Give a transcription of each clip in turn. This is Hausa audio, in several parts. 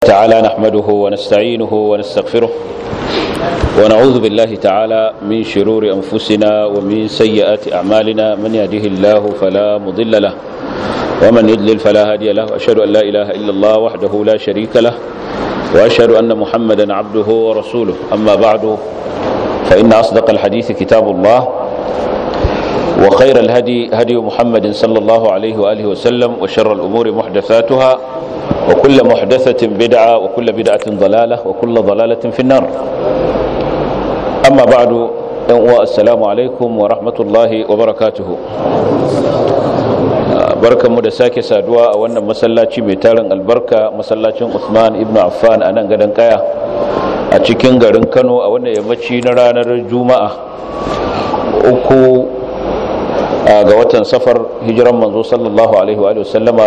تعالى نحمده ونستعينه ونستغفره ونعوذ بالله تعالى من شرور أنفسنا ومن سيئات أعمالنا من يهده الله فلا مضل له ومن يضلل فلا هادي له وأشهد أن لا إله إلا الله وحده لا شريك له وأشهد أن محمدا عبده ورسوله أما بعد فإن أصدق الحديث كتاب الله وخير الهدي هدي محمد صلى الله عليه وآله وسلم وشر الأمور محدثاتها وكل محدثة بدعة وكل بدعة ضلالة وكل ضلالة في النار أما بعد السلام عليكم ورحمة الله وبركاته barkanmu da sake saduwa a wannan masallaci mai tarin albarka masallacin Usman ibn Affan a nan gadon kaya a cikin garin Kano a wannan yammaci na ranar Juma'a uku ga watan safar hijiran manzo sallallahu alaihi wa sallama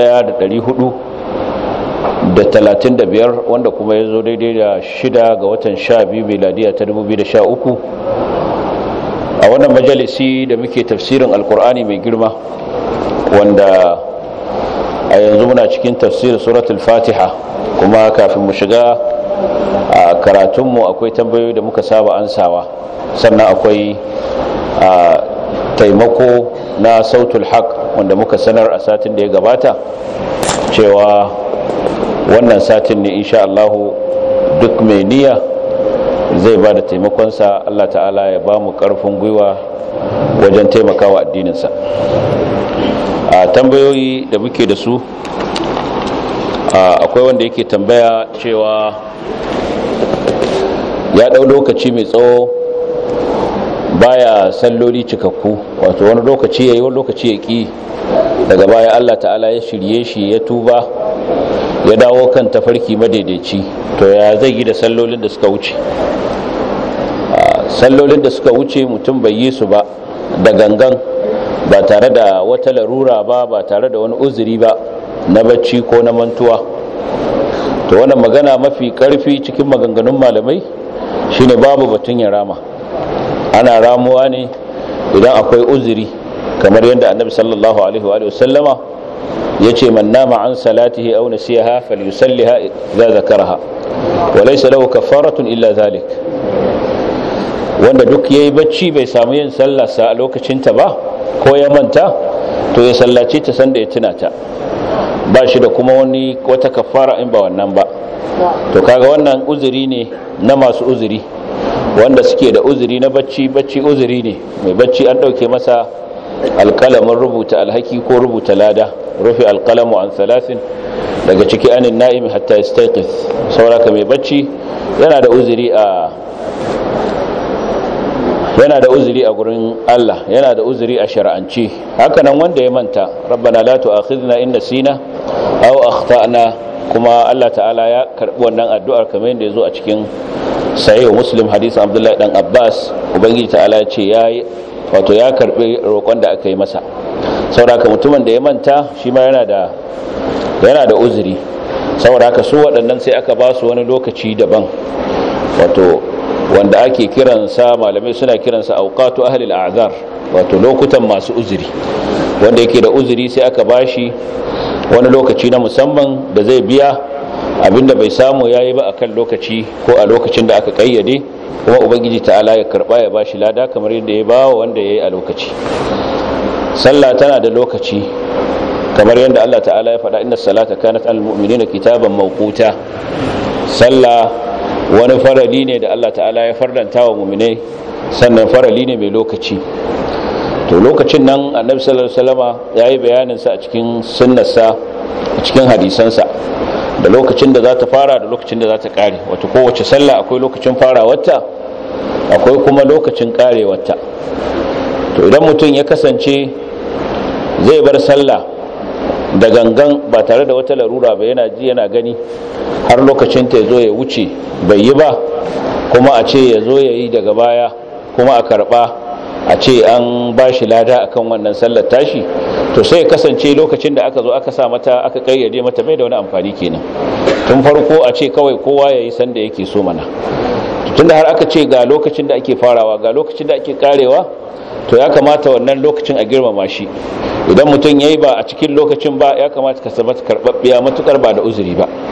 1400 da talatin da biyar wanda kuma ya zo daidai da shida ga watan sha biyu miladiya ta dubu biyu da sha uku a wannan majalisi da muke tafsirin alkur'ani mai girma wanda a yanzu muna cikin tafsirin suratul fatiha kuma kafin mu shiga a karatunmu akwai tambayoyi da muka saba ansawa sannan akwai taimako na sautul haq wanda muka sanar a satin da ya gabata cewa wannan satin ne insha Allah duk mai niyya zai ba da taimakonsa Allah ta'ala ya ba mu ƙarfin gwiwa wajen taimakawa addininsa a tambayoyi da muke da su akwai wanda yake tambaya cewa ya ɗau lokaci mai tsawo baya salloli cikakku wato wani lokaci ya yi wani lokaci ya ƙi daga baya Allah ta'ala ya shirye shi ya tuba ya dawo kan tafarki madaidaici to ya zai yi da sallolin da suka wuce sallolin da suka wuce mutum bai yi su ba da gangan ba tare da wata larura ba ba tare da wani uzuri ba na bacci ko na mantuwa to wannan magana mafi karfi cikin maganganun malamai shine babu batun ya rama ana ramuwa ne idan akwai uzuri kamar yadda annabi sallallahu alaihi wa sallama yace man nama an salatihi aw nasiyaha falyusalliha idza zakaraha wa laysa lahu kafaratun illa zalik wanda duk yayi bacci bai samu yin sallah sa a lokacin ta ba ko ya manta to ya sallace ta sanda ya tuna ta ba shi da kuma wani wata kafara in ba wannan ba to kaga wannan uzuri ne na masu uzuri wanda suke da uzuri na bacci bacci uzuri ne mai bacci an dauke masa alkalamin rubuta alhaki ko rubuta lada rufe alkalamu an salasin daga ciki anin na'imi hatta istaiqis sauraka mai bacci yana da uzuri a yana da uzuri a gurin Allah yana da uzuri a shar'anci hakanan wanda ya manta rabbana la tu'akhidna in nasina aw akhtana kuma Allah ta'ala ya karbi wannan addu'ar kamar yadda yazo a cikin sahih muslim hadisin abdullahi dan abbas ubangiji ta'ala ya ce yayi wato ya karbi roƙon da aka yi masa saboda mutumin da ya manta shi ma yana da yana da uzuri saboda haka su waɗannan sai aka ba su wani lokaci daban wato wanda ake kiransa malamai suna kiransa auqatu ahli al-a'zar wato lokutan masu uzuri wanda yake da uzuri sai aka bashi wani lokaci na musamman da zai biya abinda bai samu yayi ba akan lokaci ko a lokacin da aka kayyade kuma ubangiji ta'ala ya karba ya bashi lada kamar yadda ya bawa wanda yayi a lokaci sallah tana da lokaci kamar yadda Allah ta'ala ya faɗa inna salata kanat al mu'minina kitaban mawquta sallah wani farali ne da Allah ta'ala ya fardanta wa mu'minai sannan farali ne mai lokaci to lokacin nan annabi sallallahu alaihi wasallama yayi bayanin sa a cikin sunnarsa a cikin hadisansa da lokacin da za ta fara da lokacin da za ta kare wato kowace sallah akwai lokacin farawarta akwai kuma lokacin karewarta to idan mutum ya kasance zai bar sallah da gangan ba tare da wata larura ba yana ji yana gani har lokacin ta zo ya wuce bai yi ba kuma a ce ya zo ya yi daga baya kuma a karba a ce an ba shi lada akan wannan sallar tashi to sai kasance lokacin da aka zo aka sa mata aka kayyade mata bai da wani amfani kenan tun farko a ce kawai kowa ya yi sanda yake so mana tunda har aka ce ga lokacin da ake farawa ga lokacin da ake karewa to ya kamata wannan lokacin a girmama shi idan mutum ya yi ba a cikin lokacin ba ya kamata ka sabata karɓaɓɓiya matukar ba da uzuri ba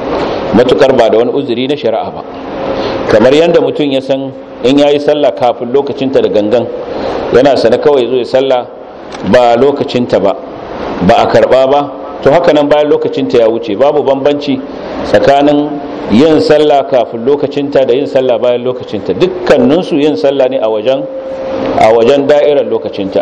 matukar ba da wani uzuri na shari'a ba kamar yadda mutum ya san in ya yi sallah kafin lokacinta da gangan yana sana kawai zo ya sallah ba lokacinta ba ba a karba ba to haka nan bayan lokacinta ya wuce babu bambanci tsakanin yin sallah kafin lokacinta da yin sallah bayan lokacinta dukkaninsu yin sallah ne a wajen a wajen da'irar lokacinta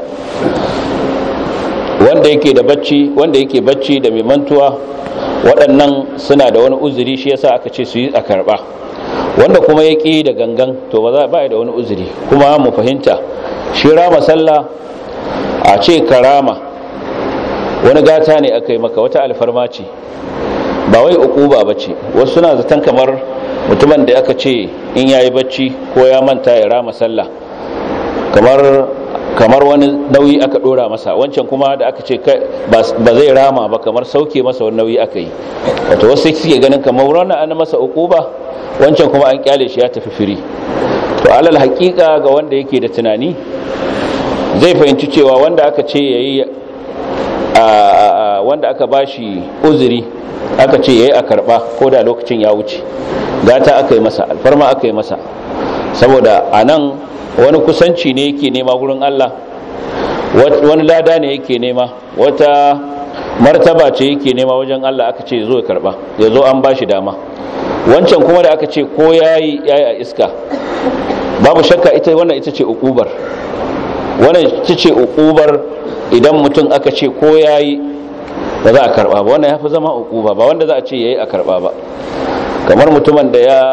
wanda yake da bacci wanda yake bacci da mai mantuwa waɗannan suna da wani uzuri shi yasa aka ce su yi a karɓa wanda kuma ya ƙi da gangan to ba za ba da wani uzuri kuma mu fahimta shi rama sallah a ce karama wani gata ne aka yi maka wata alfarma ce ba wai ukuba ba ce wasu suna zaton kamar mutumin da aka ce in yayi bacci ko ya manta ya rama sallah kamar kamar wani nauyi aka dora masa wancan kuma da aka ce ba zai rama ba kamar sauke masa wani nauyi aka yi wato wasu suke ganin kamar wannan an masa ukuba wancan kuma an kyale shi ya tafi firi to alal hakika ga wanda yake da tunani zai fahimci cewa wanda aka ce yayi wanda aka bashi uzuri aka ce yayi a karba ko da lokacin ya wuce gata aka yi masa alfarma aka yi masa saboda anan wani kusanci ne yake nema gurin Allah wani lada ne yake nema wata martaba ce yake nema wajen Allah aka ce zo ya karba ya zo an bashi dama wancan kuma da aka ce ko yayi yayi a iska babu shakka ita wannan ita ce ukubar wannan ita ce ukubar idan mutum aka ce ko yayi ba za a karba ba wannan yafi zama ukuba ba wanda za a ce yayi a karba ba kamar mutumin da ya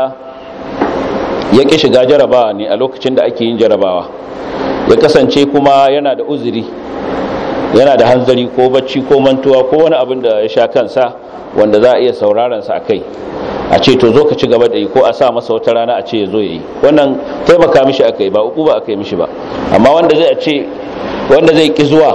ya ƙi shiga jarabawa ne a lokacin da ake yin jarabawa ya kasance kuma yana da uzuri yana da hanzari ko bacci ko mantuwa ko wani abin da ya sha kansa wanda za a iya sauraronsa a kai a ce to zo ka ci gaba da yi ko a sa masa wata rana a ce ya zo ya yi wannan taimaka mishi aka yi ba uku ba aka yi mishi ba amma wanda zai ce wanda zai ƙi zuwa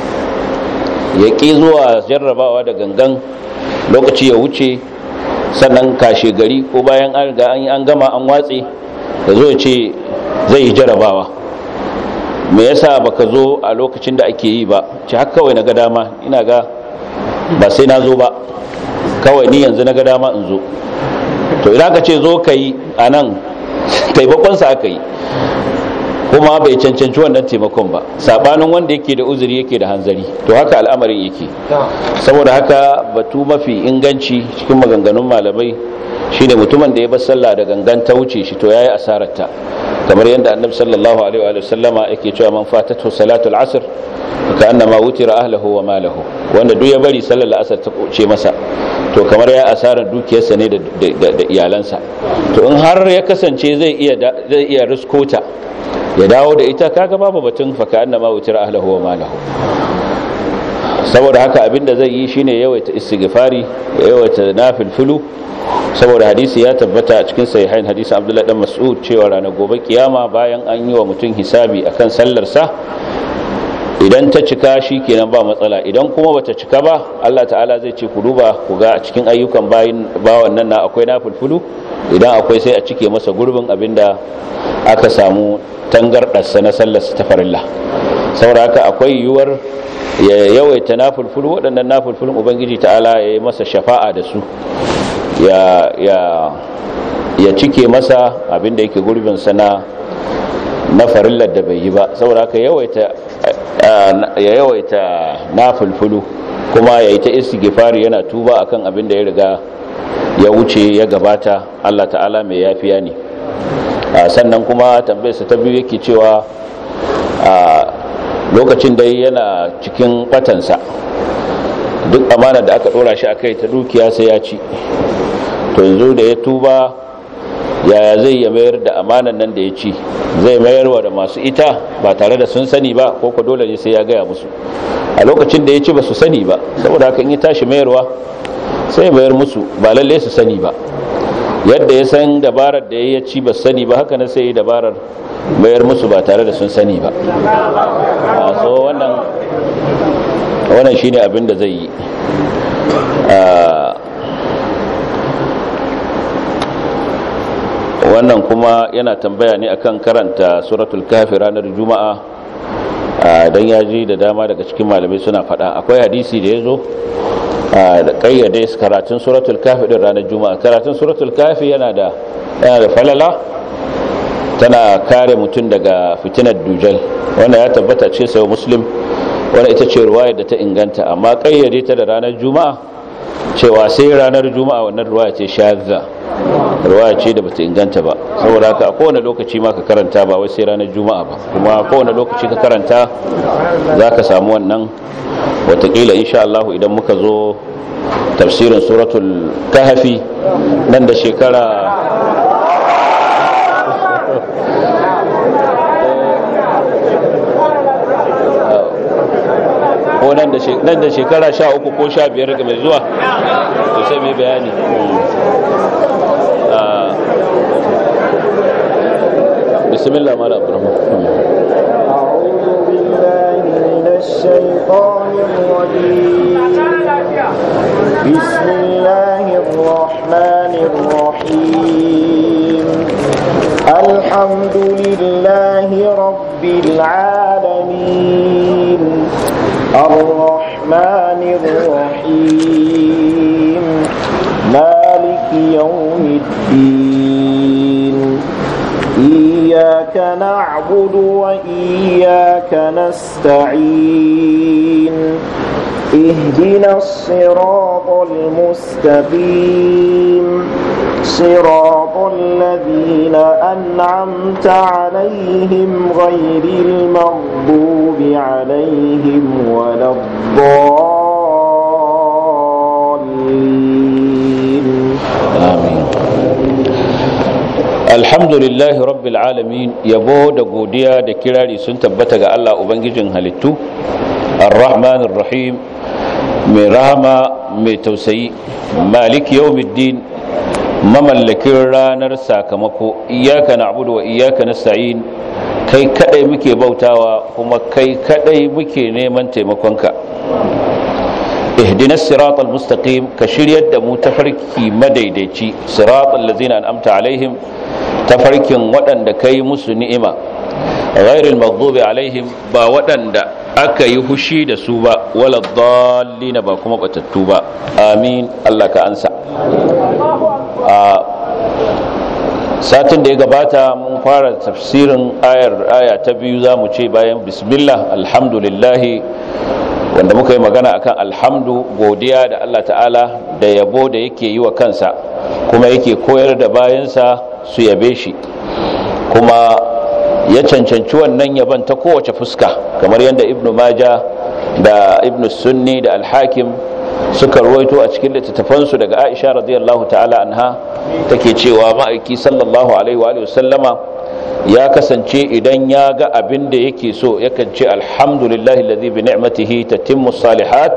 ya ƙi zuwa jarrabawa da gangan lokaci ya wuce sannan kashe gari ko bayan an ga an gama an watse da zo ya ce zai yi jarabawa me yasa baka zo a lokacin da ake yi ba ci haka kawai na ga dama ina ga ba sai na zo ba kawai ni yanzu na ga dama in zo to idan ka ce zo ka yi a nan taimakonsa aka yi kuma bai cancanci wannan taimakon ba sabanin wanda yake da uzuri yake da hanzari to haka al'amarin yake saboda haka batu mafi inganci cikin maganganun malamai shine mutumin da ya bar sallah da gangan ta wuce shi to yayi asarar ta kamar yadda annabi sallallahu alaihi wa sallama yake cewa man fatatu salatul asr ka annama wutira ahlihi wa malahu wanda duk ya bari sallar asar ta kuce masa to kamar ya asarar dukiyarsa ne da iyalansa to in har ya kasance zai iya zai iya riskota ya dawo da ita kaga babu batun faka annama wutira ahlihi wa malahu saboda haka abinda zai yi shine yawaita istighfari yawaita nafilfulu saboda hadisi ya tabbata a cikin sahihain hadisin Abdullah dan Mas'ud cewa ranar gobe kiyama bayan an yi wa mutum hisabi akan sallar sa idan ta cika shi kenan ba matsala idan kuma bata cika ba Allah ta'ala zai ce ku duba ku ga a cikin ayyukan bayin bawan nan na akwai nafilfulu idan akwai sai a cike masa gurbin abinda aka samu tangardarsa na sallar ta farilla saboda haka akwai yiwuwar ya yawaita nafulfulu waɗannan nafulfulun ubangiji ta'ala ya yi masa shafa'a da su ya ya cike masa abinda yake gurbinsa na na farillar da bai yi ba saboda haka yawaita ya yawaita nafulfulu kuma ya yi ta istighfari yana tuba akan abin da ya riga ya wuce ya gabata Allah ta'ala mai yafiya ne sannan kuma tambayarsa ta biyu yake cewa lokacin da yana cikin batansa duk amana da aka dora shi akai ta dukiya sai ya ci to yanzu da ya tuba yaya zai ya mayar da amanan nan da ya ci zai mayarwa da masu ita ba tare da sun sani ba ko ko dole ne sai ya gaya musu a lokacin da ya ci ba su sani ba saboda haka in ya tashi mayarwa sai ya mayar musu ba lalle su sani ba yadda ya san dabarar da ya ci ba sani ba haka na sai ya dabarar mayar musu ba tare da sun sani ba a so wannan wannan shine abin da zai yi wannan kuma yana tambaya ne akan karanta suratul kafi ranar juma'a don ya ji da dama daga cikin malamai suna faɗa akwai hadisi da ya zo da kayyade karatun suratul kafi din ranar juma'a karatun suratul kafi yana da yana da falala tana kare mutum daga fitinar dujal wanda ya tabbata ce sai muslim wanda ita ce ruwaya da ta inganta amma kayyade ta da ranar juma'a cewa sai ranar juma'a wannan ruwaya ce shazza ruwaya ce da bata inganta ba saboda haka a kowane lokaci ma ka karanta ba wai sai ranar juma'a ba kuma kowane lokaci ka karanta za ka samu wannan watakila insha Allah idan muka zo tafsirin suratul kahfi nan da shekara ko nan da shekara sha uku ko sha biyar ga mai zuwa to sai mai bayani bismillah mala abdurrahman أعوذ بالله من الشيطان الرجيم بسم الله الرحمن الرحيم الحمد لله رب العالمين الرحمن الرحيم مالك يوم الدين إياك نعبد وإياك نستعين اهدنا الصراط المستقيم صراط الذين أنعمت عليهم غير المغضوب عليهم ولا الضالين amin alhamdulillahi rabbil alamin yabo da godiya da kirari sun tabbata ga Allah ubangijin halittu arrahmanir rahim mai rahama mai tausayi malik yawmiddin mamallakin ranar sakamako iyyaka na'budu wa iyyaka nasta'in kai kadai muke bautawa kuma kai kadai muke neman taimakonka اهدنا الصراط المستقيم كشريت دمو تفركي مديديتي صراط الذين أنعمت عليهم تفركي ودن كي مسو نئمة غير المغضوب عليهم با ودن aka yi hushi da su ba wala dallina ba kuma batattu ba amin Allah ka ansa a satin da ya gabata mun fara tafsirin ayar aya ta biyu za mu ce bayan bismillah alhamdulillahi wanda muka yi magana akan alhamdu godiya da Allah ta'ala da yabo da yake yi wa kansa kuma yake koyar da bayansa su yabe shi kuma ya cancanci wannan yaban ta kowace fuska kamar yadda ibnu maja da ibnu sunni da alhakim suka ruwaito a cikin littattafansu daga aisha radiyallahu ta'ala anha take cewa ma'aiki sallallahu alaihi wa sallama ya kasance idan ya ga abin da yake so yakan ce alhamdulillahi ladhi bi ni'matihi tatimmu salihat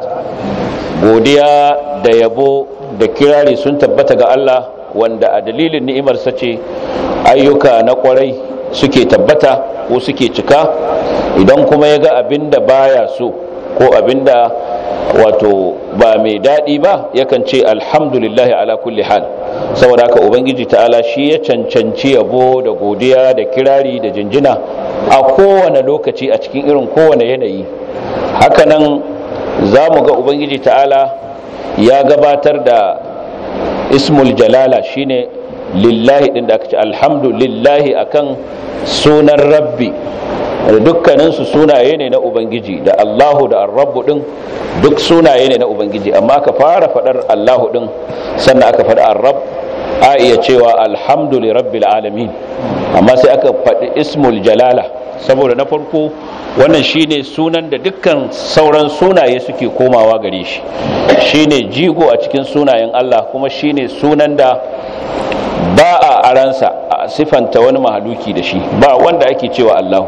godiya da yabo da kirari sun tabbata ga Allah wanda a dalilin ni'imarsa ce ayyuka na kwarai suke tabbata ko suke cika idan kuma ya ga abin da baya so ko abin da wato ba mai daɗi ba yakan ce alhamdulillahi ala kulli hal saboda haka ubangiji ta'ala shi ya cancanci yabo da godiya da kirari da jinjina a kowane lokaci a cikin irin kowane yanayi hakanan za mu ga ubangiji ta'ala ya gabatar da ismul jalala shine lillahi din da aka ce alhamdulillahi akan sunan rabbi da dukkaninsu sunaye ne na ubangiji da allahu da arrabu din duk sunaye ne na ubangiji amma aka fara faɗar allahu din sannan aka faɗi arrab a iya cewa alhamduli rabbil alamin amma sai aka faɗi ismul jalala saboda na farko wannan shine sunan da dukkan sauran sunaye suke komawa gare shi shine jigo a cikin sunayen Allah kuma shine sunan da ba a aransa a sifanta wani mahaluki da shi ba wanda ake cewa Allahu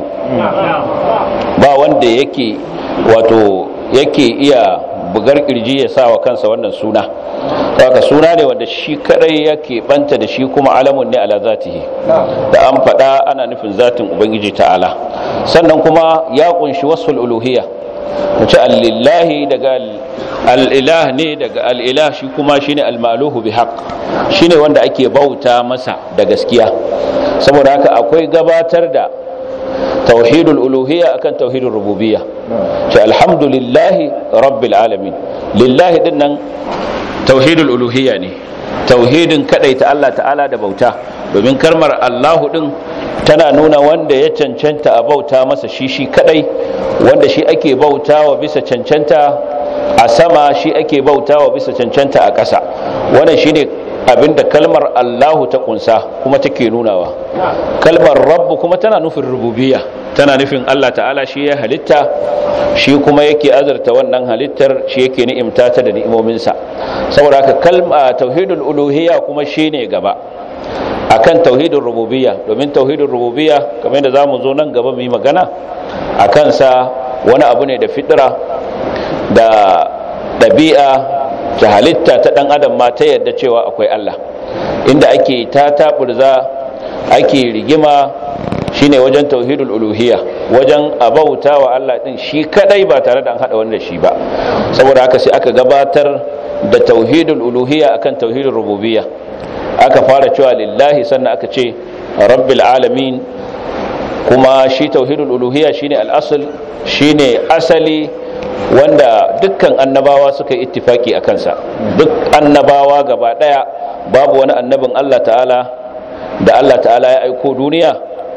ba wanda yake wato yake iya bugar kirji ya sa wa kansa wannan suna haka suna ne wanda shi kadai yake banta da shi kuma alamun ne ala zatihi da an faɗa ana nufin zatin ubangiji ta'ala sannan kuma ya kunshi wasful uluhiyya wace allillahi daga al'ilah ne daga al'ilah shi kuma shine almaluhu bi haqq shine wanda ake bauta masa da gaskiya saboda haka akwai gabatar da tauhidul uluhiyya akan tauhidul rububiyya ce alhamdulillahi rabbil alamin lillahi din nan tauhidul uluhiyya ne tauhidin kadaita Allah ta'ala da bauta domin kalmar Allahu din tana nuna wanda ya cancanta a bauta masa shi shi kadai wanda shi ake bautawa bisa cancanta a sama shi ake bautawa bisa cancanta a ƙasa wannan shine abinda kalmar Allahu ta kunsa kuma take nunawa kalmar rabbu kuma tana nufin rububiyya tana nufin Allah ta'ala shi ya halitta shi kuma yake azurta wannan halittar shi yake ni'imta ta da ni'imominsa saboda haka kalma tauhidul uluhiyya kuma shine gaba akan tauhidul rububiyya domin tauhidul rububiyya kamar yadda zamu zo nan gaba mu yi magana akan sa wani abu ne da fitra da ɗabi'a ta halitta ta ɗan adam ma ta yadda cewa akwai Allah inda ake ta taɓurza ake rigima shine wajen tauhidul uluhiyya wajen abauta wa Allah din shi kadai ba tare da an hada wanda shi ba saboda haka sai aka gabatar da tauhidul uluhiyya akan tauhidul rububiyya aka fara cewa lillahi sannan aka ce rabbil alamin kuma shi tauhidul uluhiyya shine al-asl shine asali wanda dukkan annabawa suka yi ittifaki a kansa duk annabawa gaba daya babu wani annabin Allah ta'ala da Allah ta'ala ya aiko duniya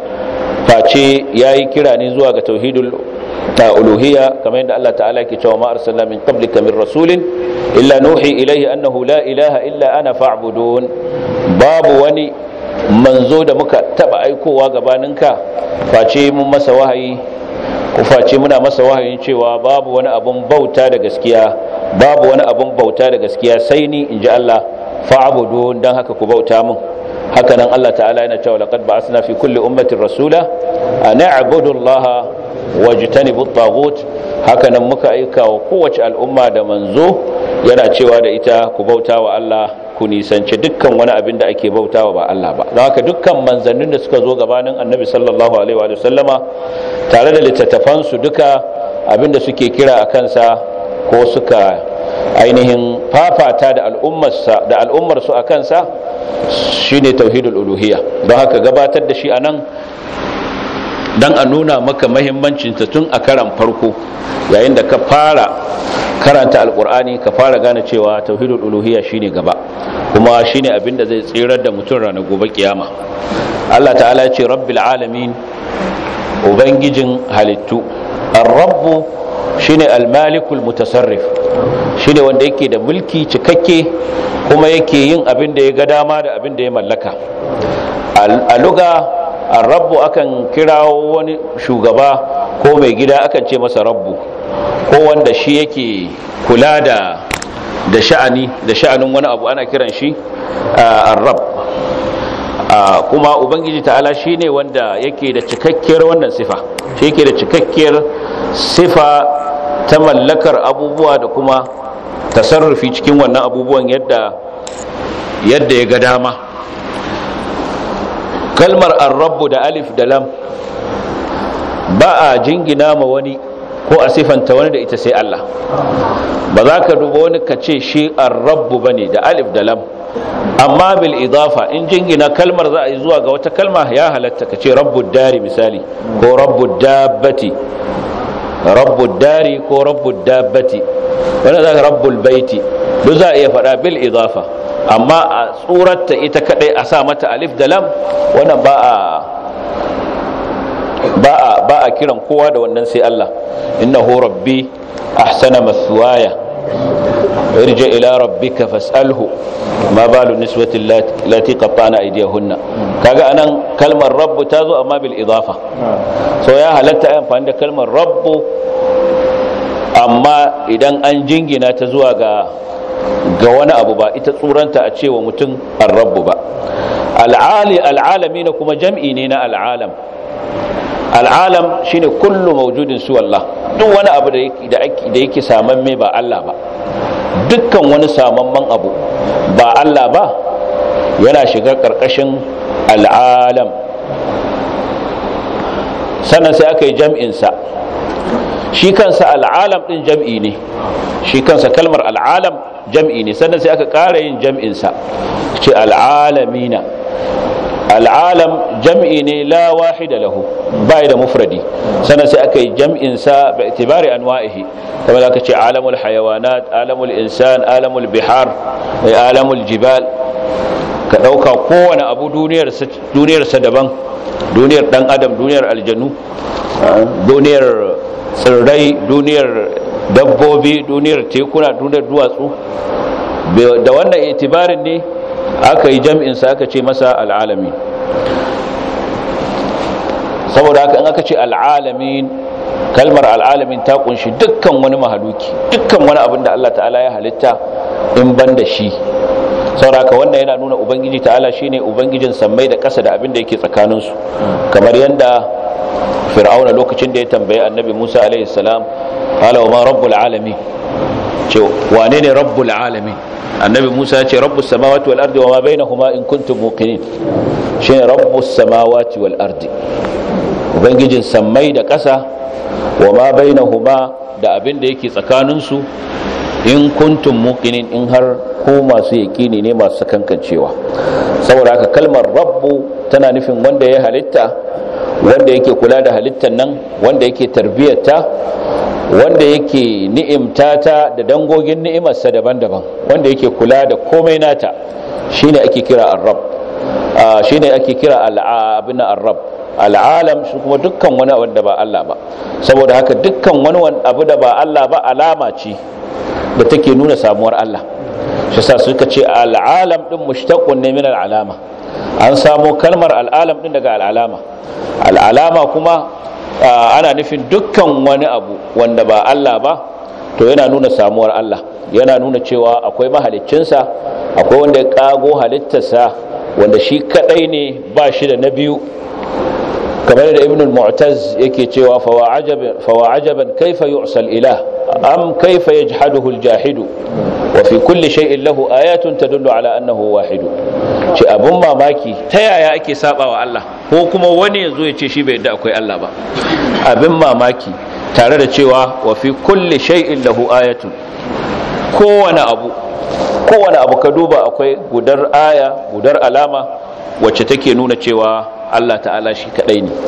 face ya yi kira ne zuwa ga tauhidul ta uluhiyya kamar yadda Allah ta'ala ke cewa ma arsalna min qablika min rasulin illa nuhi ilayhi annahu la ilaha illa ana fa'budun babu wani manzo da muka taba aikowa gabaninka face mun masa wahayi ku face muna masa wahayin cewa babu wani abun bauta da gaskiya babu wani abun bauta da gaskiya sai ni in ji Allah fa'budun dan haka ku bauta mun haka nan Allah ta'ala yana cewa laqad ba'athna fi kulli ummatin rasula an a'budu Allah wajtanibu at-taghut haka nan muka aika wa kowace al'umma da manzo yana cewa da ita ku bauta wa Allah ku nisanci dukkan wani abin da ake bautawa ba Allah ba don haka dukkan manzannin da suka zo gabanin annabi sallallahu alaihi wa sallama tare da littattafansu duka abin da suke kira a kansa ko suka ainihin fafata da al'ummarsa da al'ummarsu a kansa shine tauhidul uluhiyya don haka gabatar da shi anan dan a nuna maka mahimmancin ta tun a karan farko yayin da ka fara karanta alkur'ani ka fara gane cewa tauhidul uluhiyya shine gaba kuma shine abin da zai tsirar da mutum ranar gobe kiyama Allah ta'ala ya ce rabbil alamin ubangijin halittu ar-rabbu shine al-malikul mutasarrif shine wanda yake da mulki cikakke kuma yake yin abin da ya ga dama da abin da ya mallaka a luga ar-rabbu akan kirawo wani shugaba ko mai gida akan ce masa rabbu ko wanda shi yake kula da da sha'ani da sha'anin wani abu ana kiran shi ar-rabb kuma ubangiji ta'ala shine wanda yake da cikakkiyar wannan sifa shi yake da cikakkiyar sifa ta mallakar abubuwa da kuma tasarrufi cikin wannan abubuwan yadda yadda ya ga dama kalmar ar-rabb da alif da lam ba a jingina ma wani ko a sifanta wani da ita sai Allah ba za ka duba wani ka ce shi ar-rabb bane da alif da lam amma bil idafa in jingina kalmar za a yi zuwa ga wata kalma ya halatta ka ce rabbud dari misali ko rabbud dabbati rabbud dari ko rabbud dabbati wanda za ka rabbul baiti duk za a iya faɗa bil idafa amma a tsurarta ita kadai a sa mata alif da lam wannan ba a ba a ba a kiran kowa da wannan sai Allah innahu rabbi ahsana mathwaya ارجع إلى ربك فاسأله ما بال النسوة التي قطعن أيديهن kaga anan kalmar rabbu ta zo amma bil idafa so ya halatta ayan amfani da kalmar rabbu amma idan an jingina ta zuwa ga ga wani abu ba ita tsuranta a cewa mutum ar-rabbu ba al'ali al'alami na kuma jam'i ne na al'alam al'alam shine kullu mawjudin su Allah duk wani abu da yake saman mai ba Allah ba dukkan wani samamman abu ba Allah ba yana shiga ƙarƙashin al'alam sannan sai aka yi jam'insa shi kansa al'alam ɗin jam'i ne shi kansa kalmar al'alam jam'i ne sannan sai aka ƙara yin jam'insa ce al'alamina al'alam jam'i ne la wahida lahu bai da mufradi sannan sai aka yi jam'in sa bi itibari anwa'ihi kamar aka ce alamul hayawanat alamul insan alamul bihar alamul jibal ka dauka kowane abu duniyar duniyar sa daban duniyar dan adam duniyar aljanu duniyar tsirrai duniyar dabbobi duniyar tekuna duniyar duwatsu da wannan itibarin ne aka yi jam'insa aka ce masa al'alami saboda haka in aka ce al'alamin kalmar al'alamin ta kunshi dukkan wani mahaluki dukkan wani abin da Allah ta'ala ya halitta in ban da shi saboda haka wannan yana nuna ubangiji ta'ala shine ubangijin sammai da ƙasa da abin da yake tsakaninsu kamar yadda fir'auna lokacin da ya tambayi annabi musa alaihi salam qala wa ma rabbul alamin ce wane ne rabbul alamin annabi musa ya ce rabbus samawati wal ardi wa ma bainahuma in kuntum muqinin shine rabbus samawati wal ardi ubangijin sammai da ƙasa wa ma bainahuma da abin da yake tsakanin su in kuntum muqinin in har ko masu yaqini ne masu kankancewa saboda haka kalmar rabbu tana nufin wanda ya halitta wanda yake kula da halittar nan wanda yake tarbiyyarta wanda yake ni'imta ta da dangogin ni'imarsa daban-daban wanda yake kula da komai nata shine ake kira ar-rabb shine ake kira al-abin ar-rabb al'alam shi kuma dukkan wani abu da ba Allah ba saboda haka dukkan wani abu da ba Allah ba alama ce da take nuna samuwar Allah shi sa suka ce al'alam din mushtaqun ne min al'alama an samo kalmar al'alam din daga al'alama al'alama kuma ana nufin dukkan wani abu wanda ba Allah ba to yana nuna samuwar Allah yana nuna cewa akwai mahaliccinsa akwai wanda ya kago halittarsa wanda shi kadai ne ba shi da na biyu kamar da ibn al-mu'taz yake cewa fawa ajaban fawa ajaban kaifa yu'sal ilah am kaifa yajhaduhu al-jahidu wa fi kulli shay'in lahu ayatun tadullu ala annahu wahid ce abun mamaki ta yaya ake sabawa Allah ko kuma wani yazo ya ce shi bai yadda akwai Allah ba abin mamaki tare da cewa wa fi kulli shay'in lahu ayatun kowane abu kowane abu ka duba akwai gudar aya gudar alama wacce take nuna cewa Allah ta'ala shi kadai ne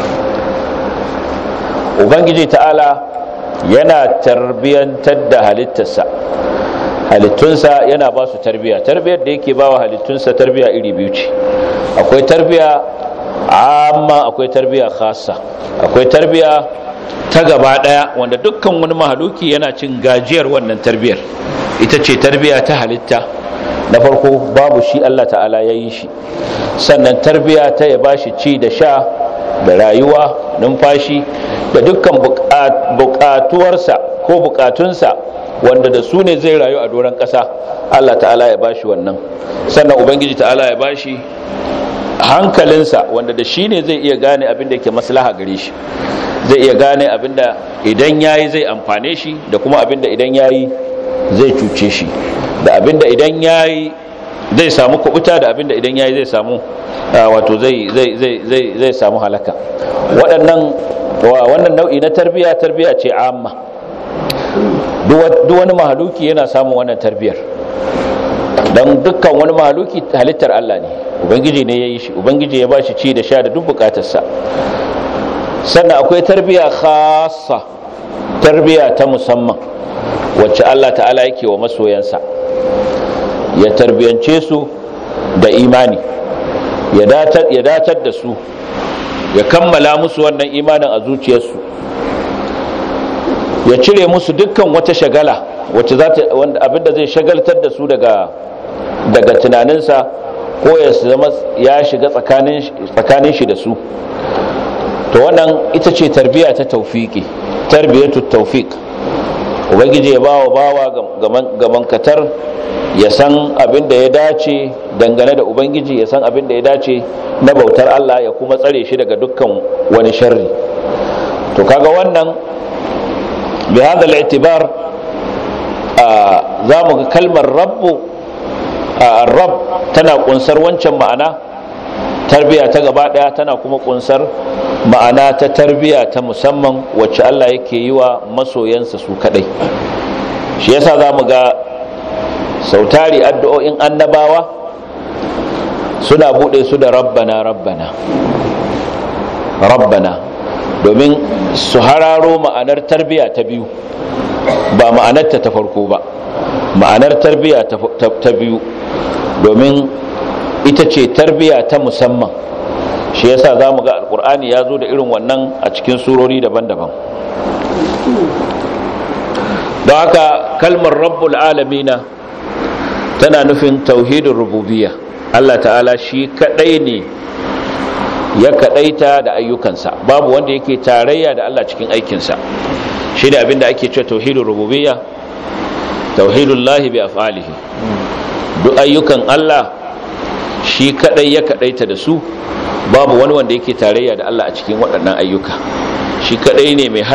ubangiji ta'ala yana tarbiyantar da halittarsa halittunsa yana ba su tarbiya tarbiyar da yake ba wa halittunsa tarbiya iri biyu ce akwai tarbiya amma akwai tarbiya khassa akwai tarbiya ta gaba daya wanda dukkan wani mahaluki yana cin gajiyar wannan tarbiyar ita ce tarbiya ta halitta na farko babu shi Allah ta'ala ya yi shi sannan tarbiya ta ya bashi ci da sha da rayuwa numfashi da dukkan bukatuwarsa ko bukatunsa wanda da su ne zai rayu a doron ƙasa Allah ta'ala ya bashi wannan sannan ubangiji ta'ala ya bashi hankalinsa wanda da shi ne zai iya gane abin da yake maslaha gare shi zai iya gane abin da idan yayi zai amfane shi da kuma abin da idan yayi zai cuce shi da abin da idan yayi zai samu kubuta da abin da idan yayi zai samu wato zai zai zai zai zai samu halaka waɗannan wannan nau'i na tarbiya tarbiya ce amma duk wani mahaluki yana samun wannan tarbiyar don dukkan wani mahaluki halittar Allah ne ubangiji ne ya yi shi ubangiji ya ba shi ci da sha da duk bukatarsa sannan akwai tarbiya khasa tarbiya ta musamman wacce Allah ta'ala yake wa masoyansa ya tarbiyance su da imani ya datar da su ya kammala musu wannan imanin a zuciyarsu ya cire musu dukkan wata shagala wacce za ta abinda zai shagaltar da su daga daga tunaninsa ko ya zama ya shiga tsakanin shi da su to wannan ita ce tarbiya ta taufiki tarbiyatu taufik ubangiji ya bawa bawa gaman katar ya san abin da ya dace dangane da ubangiji ya san abin da ya dace na bautar Allah ya kuma tsare shi daga dukkan wani sharri to kaga wannan bi hada al-i'tibar za mu ga kalmar rabbu rab tana kunsar wancan ma'ana tarbiya ta gaba daya tana kuma kunsar ma'ana ta tarbiya ta musamman wacce Allah yake yi wa masoyansa su kadai shi yasa za mu ga sautari addu'o'in annabawa suna bude su da rabbana rabbana rabbana domin su hararo ma'anar tarbiya ta biyu ba ma'anarta ta farko ba ma'anar tarbiya ta biyu domin ita ce tarbiya ta musamman shi yasa za mu ga alkur'ani ya zo da irin wannan a cikin surori daban-daban don haka kalmar rabbul alamina tana nufin tauhidin rububiyya Allah ta'ala shi kadai ne ya kadaita da ayyukansa babu wanda yake tarayya da Allah cikin aikinsa shi da abinda ake cewa tauhidin rububiyya tauhidul lahi bi af'alihi duk ayyukan Allah shi kadai ya kadaita da su babu wani wanda yake tarayya da Allah a cikin waɗannan ayyuka shi kadai ne mai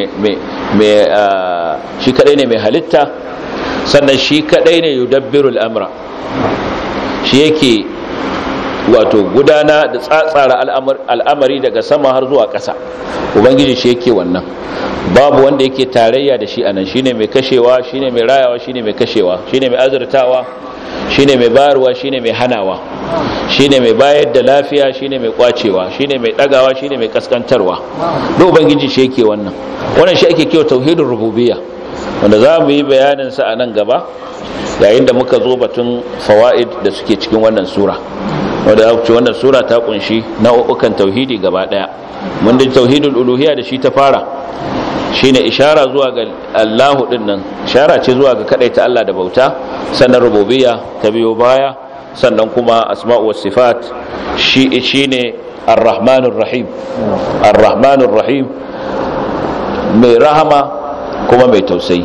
shi kadai ne mai halitta sannan shi kadai ne yudabbiru al'amra shi yake wato gudana da tsatsara al'amari daga sama har zuwa ƙasa ubangiji shi yake wannan babu wanda yake tarayya da shi anan shine mai kashewa shine mai rayawa shine mai kashewa shine mai azurtawa shine mai bayarwa shine mai hanawa shine mai bayar da lafiya shine mai kwacewa shine mai dagawa shine mai kaskantarwa duk ubangiji shi yake wannan wannan shi ake kiwa tauhidin rububiyya wanda za mu yi bayanin sa a nan gaba yayin da muka zo batun fawaid da suke cikin wannan sura wanda za ce wannan sura ta kunshi nau'ukan tauhidi gaba daya mun da tauhidul uluhiyya da shi ta fara shine ishara zuwa ga Allahu din nan ishara ce zuwa ga kadaita Allah da bauta sannan rububiyya ta biyo baya sannan kuma asma'u was sifat shi shine ar-rahmanur rahim ar-rahmanur rahim mai rahama kuma mai tausayi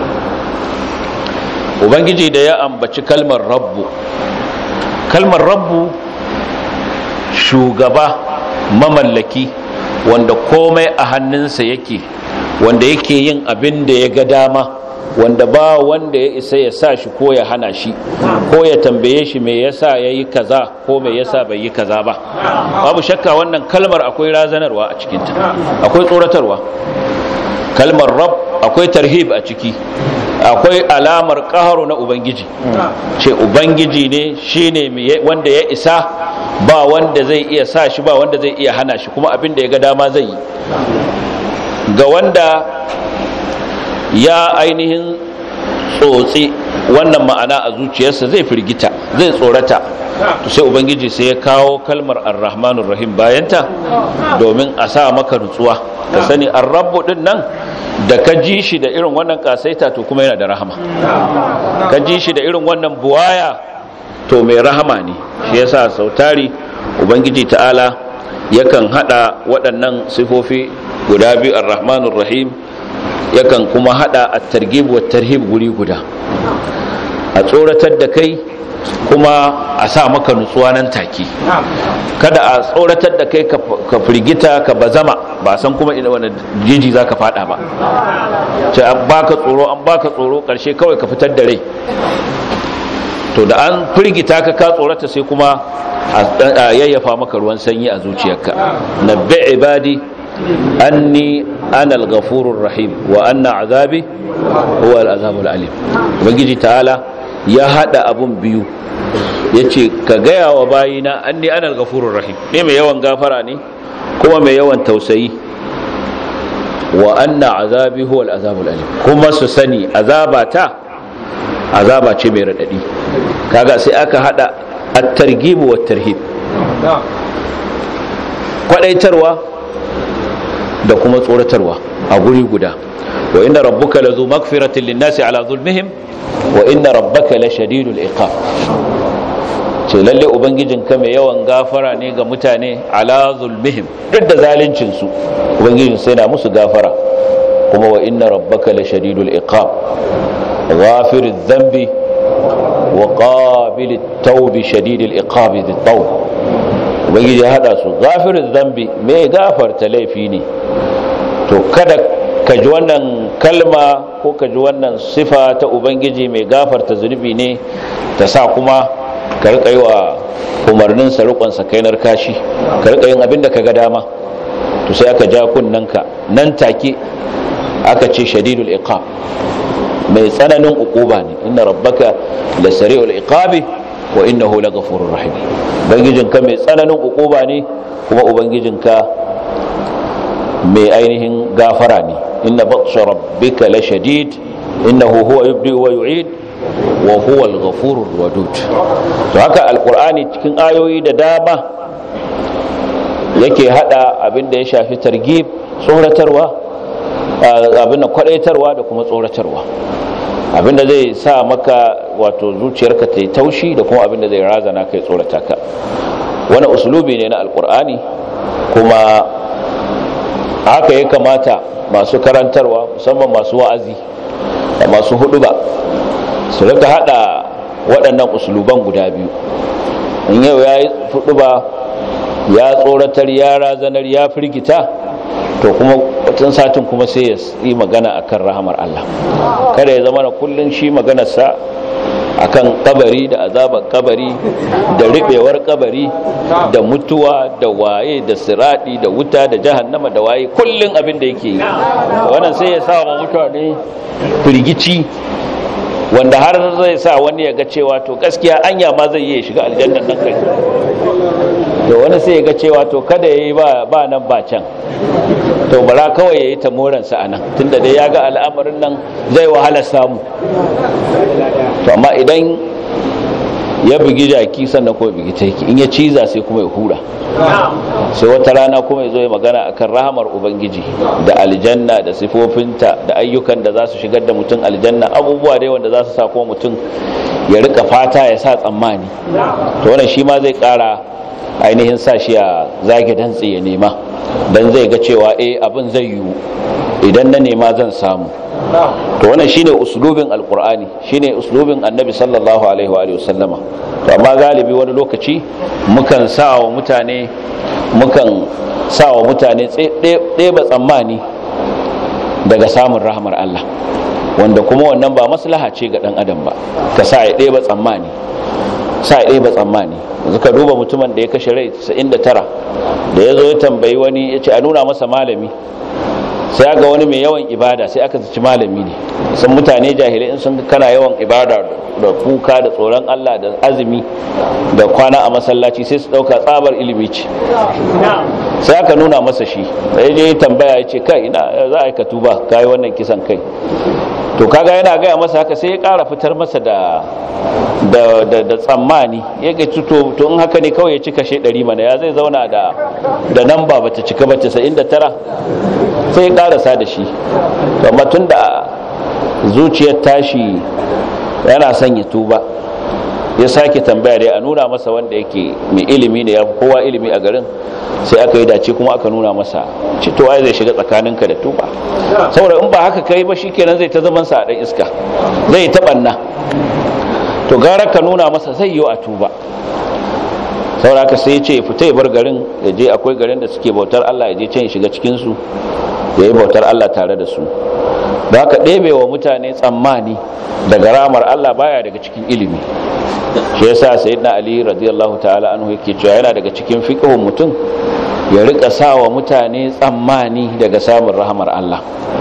ubangiji da ya ambaci kalmar rabbu kalmar rabbu shugaba mamallaki wanda komai a hannunsa yake wanda yake yin abin da ya ga dama wanda ba wanda ya isa ya sa shi ko ya hana shi ko ya tambaye shi me yasa ya yi kaza ko me yasa bai yi kaza ba babu shakka wannan kalmar akwai razanarwa a cikinta akwai tsoratarwa kalmar rab akwai tarhib a ciki akwai alamar ƙaharu na ubangiji ce ubangiji ne shine wanda ya isa ba wanda zai iya sa shi ba wanda zai iya hana shi kuma abin da ya ga dama zai yi ga wanda ya ainihin tsotsi wannan ma'ana a zuciyarsa zai firgita zai tsorata to sai ubangiji sai ya kawo kalmar arrahmanur rahim bayanta domin a sa maka nutsuwa ka sani arrabu din nan da ka ji shi da irin wannan kasaita to kuma yana da rahama ka ji shi da irin wannan buwaya to mai rahama ne shi yasa sautari ubangiji ta'ala yakan hada waɗannan sifofi guda biyu arrahmanur rahim yakan kuma hada at-targhib wa tarhib guri guda a tsoratar da kai kuma a sa maka nutsuwa nan take kada a tsoratar da kai ka firgita ka bazama ba san kuma ina wani jiji za ka fada ba ce an baka tsoro an baka tsoro karshe kawai ka fitar da rai to da an firgita ka ka tsorata sai kuma a yayyafa maka ruwan sanyi a zuciyarka nabbi ibadi anni ana al-ghafurur rahim wa anna azabi huwa al-azabul alim ubangiji ta'ala ya hada abun biyu yace ka gaya wa bayina anni ana al-ghafurur rahim ne mai yawan gafara ne kuma mai yawan tausayi wa anna azabi huwa al-azabul alim kuma su sani azabata azaba ce mai radadi kaga sai aka hada at-targhib wa at-tarhib kwadaitarwa da kuma tsoratarwa a guri guda wa inna rabbuka lazu maghfiratin lin-nasi ala zulmihim wa inna rabbaka lashadidul iqab ce lalle ubangijinka mai yawan gafara ne ga mutane ala zulmihim duk da zalincin su ubangijin sai na musu gafara kuma wa inna rabbaka lashadidul iqab ghafiriz dhanbi wa qabilit tawbi shadidil iqab dhit tawb ubangiji ya hada su ghafiriz dhanbi mai gafarta laifi ne to kada ka ji wannan kalma ko ka ji wannan sifa ta ubangiji mai gafarta zunubi ne ta sa kuma ka rika yi wa umarnin sa rikonsa kainar kashi ka rika yin abin da ka ga dama to sai aka ja kunnanka nan take aka ce shadidul iqab mai tsananin uquba ne inna rabbaka la sari'ul iqabi wa innahu laghafurur rahim ubangijinka mai tsananin ukuba ne kuma ubangijinka mai ainihin gafara ne inna batsha rabbika la shadid innahu huwa yubdi wa yu'id wa huwa al-ghafurur wadud to haka alqur'ani cikin ayoyi da dama yake hada abinda ya shafi targhib tsoratarwa abinda kwadaitarwa da kuma tsoratarwa abinda zai sa maka wato zuciyarka ta yi taushi da kuma abinda zai razana kai tsorata ka wani usulubi ne na alqur'ani kuma haka ya kamata masu karantarwa musamman masu wa'azi da masu huduba su rika hada waɗannan usuluban guda biyu in yau ya yi huduba ya tsoratar ya razanar ya firgita to kuma watan satin kuma sai ya yi magana akan rahamar Allah kada ya zama na kullun shi maganarsa akan kabari da azabar kabari da ribewar kabari da mutuwa da waye da siradi da wuta da jahannama da waye kullun abin da yake yi wannan sai ya sa wa mutane firgici wanda har zai sa wani ya ga cewa to gaskiya anya ma zai yi shiga aljannan nan kai to wani sai ya ga cewa to kada ya yi ba nan ba can to bara kawai ya yi ta moransa a nan tunda dai ya ga al'amarin nan zai wahala samu to amma idan ya bugi jaki sannan kuma bugi taiki in ya ciza sai kuma ya hura sai wata rana kuma ya zo ya magana akan rahamar ubangiji da aljanna da sifofinta da ayyukan da za su shigar da mutum aljanna abubuwa dai wanda za su sa kuma mutum ya rika fata ya sa tsammani to wannan shi ma zai kara ainihin sa shi a zage dantse ya nema dan zai ga cewa eh abin zai yiwu idan na nema zan samu to wannan shine uslubin alqur'ani shine uslubin annabi sallallahu alaihi wa sallama to amma galibi wani lokaci mukan sa wa mutane mukan sa wa mutane ɗeba tsammani daga samun rahmar Allah wanda kuma wannan ba maslaha ce ga dan adam ba ka sa ya ɗeba tsammani sa ya ɗeba tsammani yanzu ka duba mutumin da ya kashe rai 99 da ya zo ya tambayi wani ya ce a nuna masa malami sai ga wani mai yawan ibada sai aka zaci malami ne sun mutane jahilai in sun kana yawan ibada da kuka da tsoron Allah da azumi da kwana a masallaci sai su dauka tsabar ilimi ce sai aka nuna masa shi sai je tambaya ya ce kai ina za a yi ka tuba kai wannan kisan kai to kaga yana gaya masa haka sai ya kara fitar masa da da da tsammani ya ga to to in haka ne kawai ya cika she 100 mana ya zai zauna da da namba bata cika ba 99 sai ya karasa da shi amma tun da zuciyar tashi yana son ya tuba ya sake tambaya dai a nuna masa wanda yake mai ilimi ne ya kowa ilimi a garin sai aka yi dace kuma aka nuna masa citowa zai shiga tsakaninka da tuba saboda in ba haka kai ba shikenan zai ta zaman sa a dan iska zai taɓanna to gara ka nuna masa zai yi a tuba saboda haka sai ya ce ya fita ya bar garin ya je akwai garin da suke bautar Allah ya je can ya shiga cikin su ya yi bautar Allah tare da su da haka ɗebe wa mutane tsammani daga ramar Allah baya daga cikin ilimi shi yasa sayyidina Ali radiyallahu ta'ala anhu yake cewa yana daga cikin fiqhun mutum ya rika sawa mutane tsammani daga samun rahamar Allah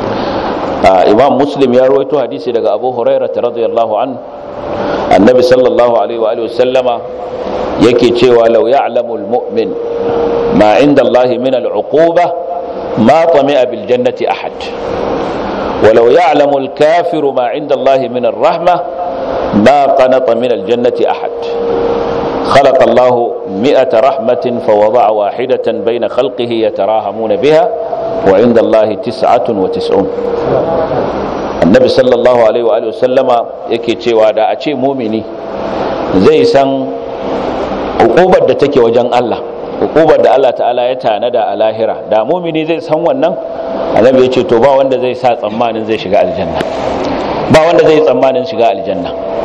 Imam Muslim ya rawaito hadisi daga Abu Hurairah radiyallahu an annabi sallallahu alaihi wa alihi wasallama yake cewa law ya'lamu al-mu'min ma 'inda Allah min al-'uquba ما طمئ بالجنة أحد ولو يعلم الكافر ما عند الله من الرحمة ما قنط من الجنة أحد خلق الله مئة رحمة فوضع واحدة بين خلقه يتراهمون بها وعند الله تسعة وتسعون النبي صلى الله عليه وآله وسلم يكي تشيوا دا أشي مؤمني زي سن عقوبة da take wajen Allah hukubar da Allah ta'ala ya tanada a lahira da mumini zai san wannan annabi ya ce to ba wanda zai sa tsammanin zai shiga aljanna ba wanda zai tsammanin shiga aljanna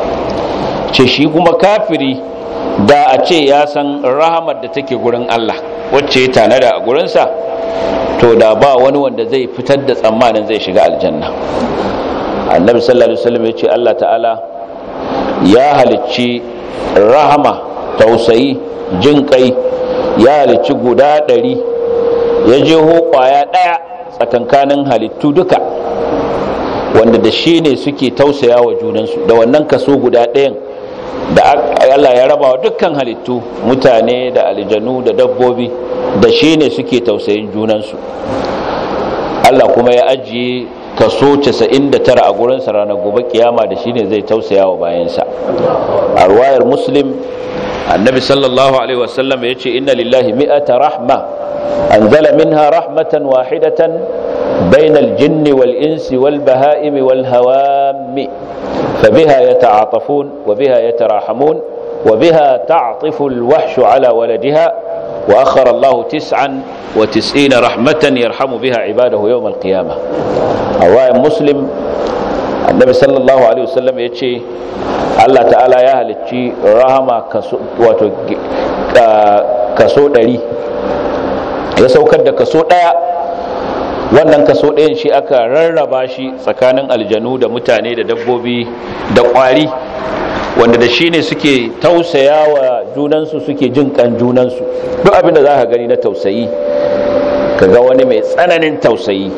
ce shi kuma kafiri da a ce ya san rahamar da take gurin Allah wacce ya tanada a gurinsa to da ba wani wanda zai fitar da tsammanin zai shiga aljanna annabi sallallahu alaihi wasallam ya ce Allah ta'ala ya halicci rahama tausayi jin kai ya halicci guda ɗari ya je kwaya ɗaya tsakankanin halittu duka wanda da shi ne suke tausaya wa junansu da wannan kaso guda ɗayan da Allah ya raba wa dukkan halittu mutane da aljanu da dabbobi da shi ne suke tausayin junansu Allah kuma ya ajiye kaso 99 a gurinsa ranar gobe kiyama da shi ne zai tausaya wa bayansa a ruwayar muslim annabi sallallahu alaihi wasallam ya ce inna lillahi mi'ata rahma anzala minha rahmatan wahidatan بين الجن والإنس والبهائم والهوام فبها يتعاطفون وبها يتراحمون وبها تعطف الوحش على ولدها وأخر الله تسعا وتسعين رحمة يرحم بها عباده يوم القيامة رواية مسلم النبي صلى الله عليه وسلم يتشي الله تعالى يا هلتشي رحمة كسو, كسو دلي يسوكر da kaso daya wannan kaso ɗayan shi aka rarraba shi tsakanin aljanu da mutane da dabbobi da ƙwari wanda da shi ne suke tausaya wa junansu suke jin kan junansu duk abin da za ka gani na tausayi ka ga wani mai tsananin tausayi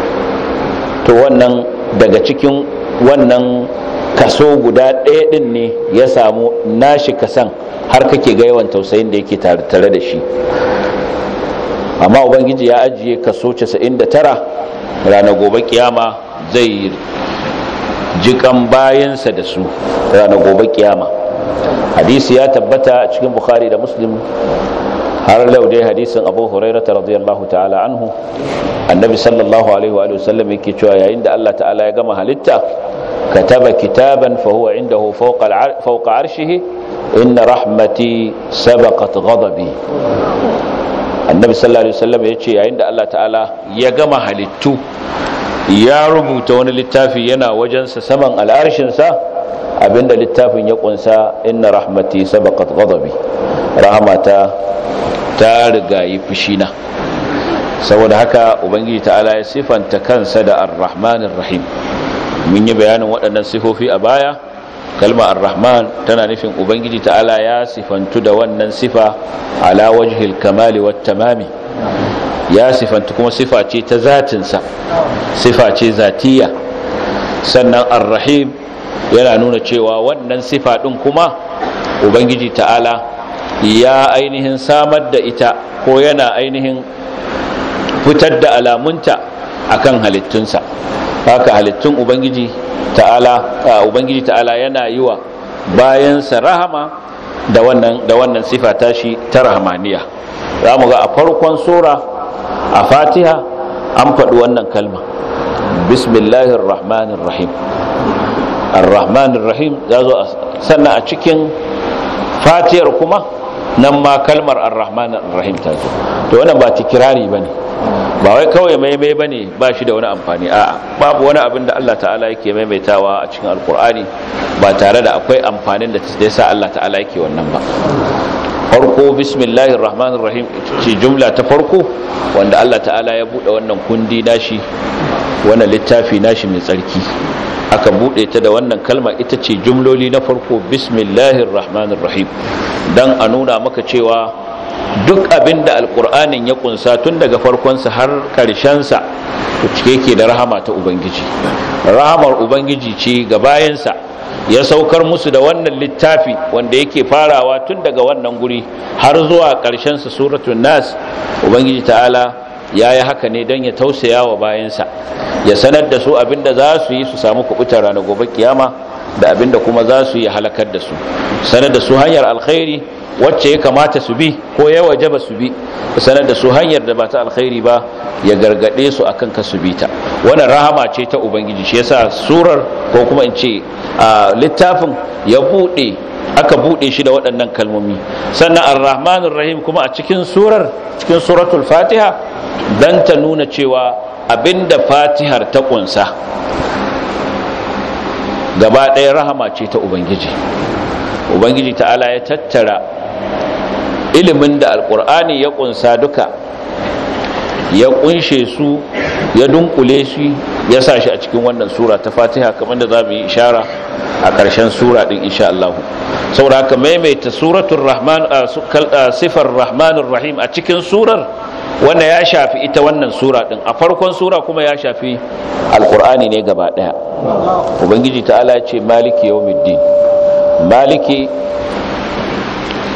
to wannan daga cikin wannan kaso guda ɗaya ɗin ne ya samu nashi kasan har kake ga yawan tausayin da yake tare da shi amma ubangiji ya ajiye kaso 99 ranar gobe kiyama zai jikan bayansa da su ranar gobe kiyama hadisi ya tabbata a cikin bukhari da muslim har lau dai hadisin abu hurairata radiyallahu ta'ala anhu annabi sallallahu alaihi wa sallam yake cewa yayin da Allah ta'ala ya gama halitta kataba kitaban fa huwa indahu fawqa fawqa arshihi inna rahmati sabaqat ghadabi annabi sallallahu alaihi wasallam ya ce yayin da Allah ta'ala ya gama halittu ya rubuta wani littafi yana wajensa saman al'arshinsa abinda littafin ya kunsa inna rahmati sabaqat ghadabi rahmata ta rigayi fushina saboda haka ubangiji ta'ala ya sifanta kansa da ar-rahmanir rahim mun yi bayanin waɗannan sifofi a baya kalma ar-rahman tana nufin ubangiji ta'ala ya sifantu da wannan sifa ala wajhil kamali wat tamami ya sifantu kuma sifa ce ta zatinsa sifa ce zatiya sannan ar-rahim yana nuna cewa wannan sifa din kuma ubangiji ta'ala ya ainihin samar da ita ko yana ainihin fitar da alamunta akan halittunsa haka halittun ubangiji ta'ala ubangiji ta'ala yana yi wa bayansa rahama da wannan da wannan sifa tashi ta rahmaniya za mu ga a farkon sura a fatiha an faɗi wannan kalma bismillahir rahmanir rahim ar-rahmanir rahim za zo sannan a cikin fatiyar kuma nan ma kalmar ar-rahmanir rahim ta zo to wannan ba tikirari bane ba wai kawai maimai bane ba shi da wani amfani a'a babu wani abin da Allah ta'ala yake maimaitawa a cikin alkur'ani ba tare da akwai amfanin da ta sa Allah ta'ala yake wannan ba farko bismillahir rahmanir rahim ce jumla ta farko wanda Allah ta'ala ya bude wannan kundi nashi wannan littafi nashi mai tsarki aka bude ta da wannan kalma ita ce jumloli na farko bismillahir rahmanir rahim dan a nuna maka cewa duk abin da alkur'anin ya kunsa tun daga farkonsa har karshensa cike ke da rahama ta ubangiji rahamar ubangiji ce ga bayansa ya saukar musu da wannan littafi wanda yake farawa tun daga wannan guri har zuwa karshensa suratul nas ubangiji ta'ala ya yi haka ne don ya tausaya wa bayansa ya sanar da su abinda za su yi su samu kubutar ranar gobe kiyama da abinda kuma za su yi halakar da su sanar da su hanyar alkhairi wacce ya kamata su bi ko ya wajaba su bi sanar da su hanyar da ba ta alkhairi ba ya gargade su akan ka su bi ta wannan rahama ce ta ubangiji shi yasa surar ko kuma in ce littafin ya bude aka bude shi da waɗannan kalmomi sannan ar-rahmanir rahim kuma a cikin surar cikin suratul fatiha dan ta nuna cewa abinda fatihar ta kunsa gaba ɗaya rahama ce ta ubangiji ubangiji ta'ala ya tattara ilimin da alkur'ani ya kunsa duka ya kunshe su ya dunkule shi ya sa shi a cikin wannan sura ta fatiha kamar da za mu yi ishara a ƙarshen sura ɗin insha Allah saboda haka maimaita suratul rahman sifar rahmanur rahim a cikin surar wanda ya shafi ita wannan sura ɗin a farkon sura kuma ya shafi alkur'ani ne gaba ɗaya ubangiji ta'ala ya ce maliki yawmiddin maliki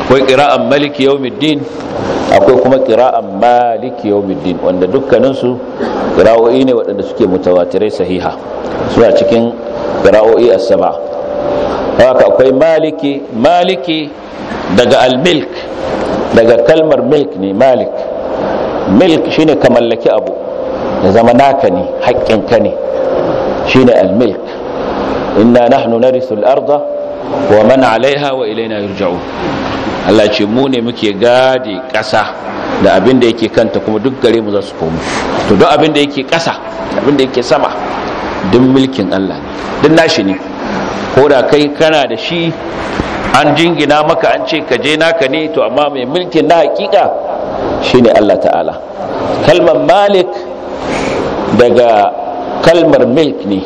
akwai qira'an maliki yawmiddin akwai kuma qira'an maliki yawmiddin wanda dukkaninsu qira'o'i ne waɗanda suke mutawatirai sahiha suna cikin qira'o'i as-sab'a haka akwai maliki maliki daga al-milk daga kalmar milk ne malik milk shine ka mallaki abu ya zama naka ne haƙƙinka ne shine al-milk inna nahnu narithu al-arda wa man 'alayha wa ilayna yurja'un Allah ce mu ne muke gadi ƙasa da abin da yake kanta kuma duk gare mu za su komo to duk abin da yake ƙasa abin da yake sama duk mulkin Allah ne duk nashi ne ko da kai kana da shi an jingina maka an ce ka je naka ne to amma mai mulkin na hakika shine Allah ta'ala kalmar malik daga kalmar milk ne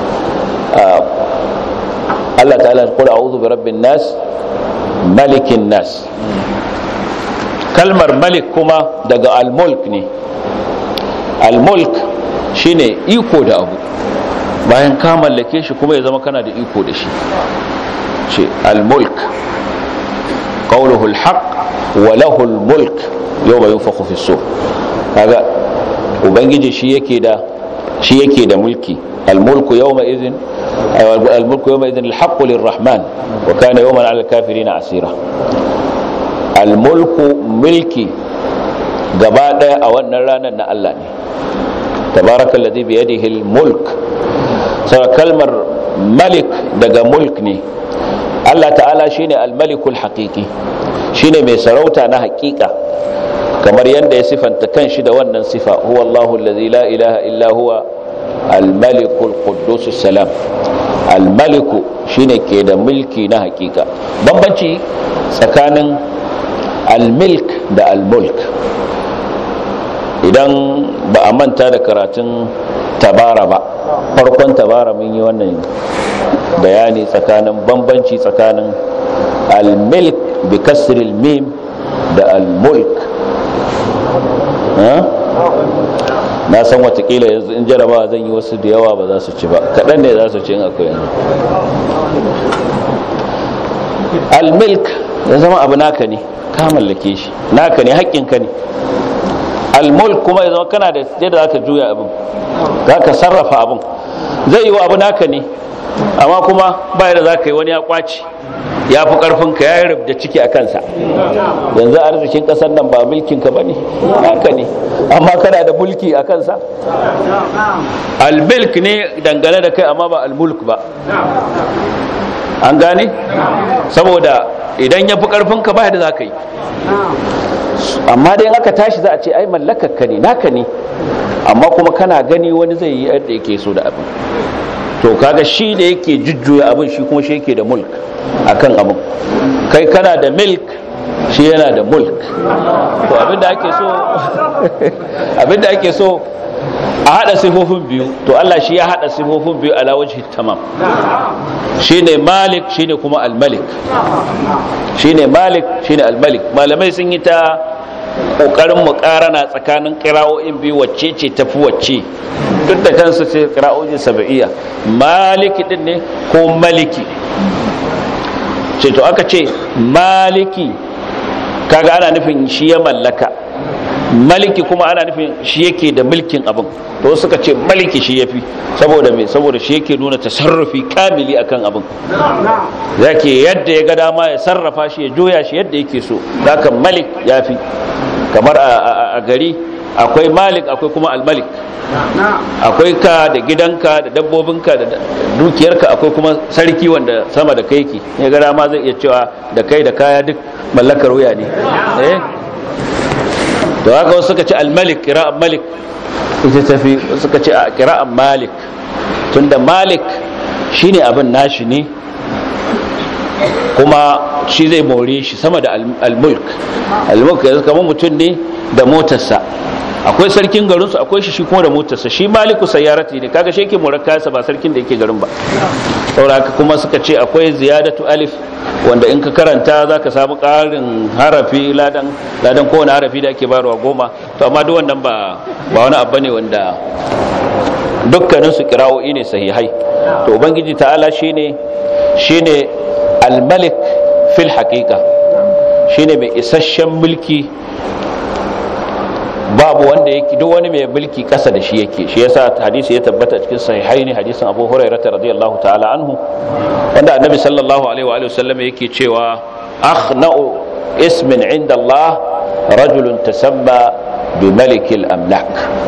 Allah ta'ala qul a'udhu bi rabbin nas malikin nas kalmar malik kuma daga al-mulk ne al-mulk shine iko da abu bayan ka mallake shi kuma ya zama kana da iko da shi ce al-mulk qawluhu al-haq wa lahu al-mulk yawma yunfakhu fi sur kaga ubangiji shi yake da shi yake da mulki al-mulku yawma idhin al-mulku yawma idhin al-haq lir-rahman wa kana yawman 'ala al-kafirin asira al-mulku milki gaba daya a wannan ranar na Allah ne tabarakallazi bi yadihi al-mulk sai kalmar malik daga mulk ne Allah ta'ala shine al-malikul haqiqi shine mai sarauta na haƙiƙa kamar yadda ya sifanta kanshi da wannan sifa huwa Allahu allazi la ilaha illa huwa al-malikul quddus salam al-maliku shine ke da mulki na haƙiƙa bambanci tsakanin al-milk da al-mulk idan ba a manta da karatun tabara ba farkon tabara mun yi wannan bayani tsakanin bambanci tsakanin al-milk bi kasril mim da al-mulk na san watakila yanzu in jaraba zan yi wasu da yawa ba za su ci ba kaɗan ne za su ci in akwai yanzu al-milk ya zama abu naka ne ka mallake shi naka ne haƙƙinka ne al-mulk kuma ya zama kana da yadda za ka juya abin za ka sarrafa abin zai yi wa abu naka ne amma kuma ba yadda za ka yi wani ya kwaci ya fi ƙarfinka ya yi rubda ciki a kansa yanzu arzikin ƙasar nan ba mulkinka ba ne naka ne amma kana da mulki a kansa al-milk ne dangane da kai amma ba al-mulk ba an gane saboda idan ya fi ƙarfinka ba yadda za ka yi amma dai aka tashi za a ce ai mallakarka ne naka ne amma kuma kana gani wani zai yi yadda yake so da abin to kaga shi da yake jujjuya abin shi kuma shi yake da mulk akan abin kai kana da milk shi yana da mulk to abinda ake so abinda ake so a hada sifofin biyu to Allah shi ya hada sifofin biyu ala wajhi tamam shine malik shine kuma al-malik shine malik shine al-malik malamai sun yi ta kokarin mukarana tsakanin qira'o'in biyu wacce ce tafi wacce duk da kansu ce qira'o'in sab'iyya maliki din ne ko maliki ce to aka ce maliki kaga ana nufin shi ya mallaka maliki kuma ana nufin shi yake da mulkin abin to suka ce maliki shi yafi saboda me saboda shi yake nuna tasarrufi kamili akan abin zake yadda ya ga dama ya sarrafa shi ya joya shi yadda yake so zaka malik yafi kamar a gari akwai malik akwai kuma almalik akwai ka da gidanka da dabbobinka da dukiyarka akwai kuma sarki wanda sama da kai ki ya ga dama zai iya cewa da kai da kaya duk mallakar wuya ne eh da haka wasu suka ce al-malik kira'an malik ita tafi suka ce a kira'an malik tunda malik shine abin nashi ne kuma shi zai more shi sama da al-mulk al-mulk yanzu kamar mutum ne da motarsa akwai sarkin garinsu akwai shi shi kuma da motarsa shi maliku sayyarati ne kaga shi yake murakkansa ba sarkin da yake garin ba saboda haka kuma suka ce akwai ziyadatu alif wanda in ka karanta za ka samu ƙarin harafi ladan ladan kowane harafi da ake barwa goma to amma duk wannan ba ba wani abu ne wanda dukkanin su kira'o'i ne sahihai to ubangiji ta'ala shine shine al-malik fil haqiqa shine mai isasshen mulki babu wanda yake duk wani mai mulki kasa da shi yake shi yasa hadisi ya tabbata cikin sahihaini hadisin Abu Hurairah radiyallahu ta'ala anhu wanda annabi sallallahu alaihi wa sallam yake cewa akhna'u ismin inda Allah rajulun tasamma bi malikil amlak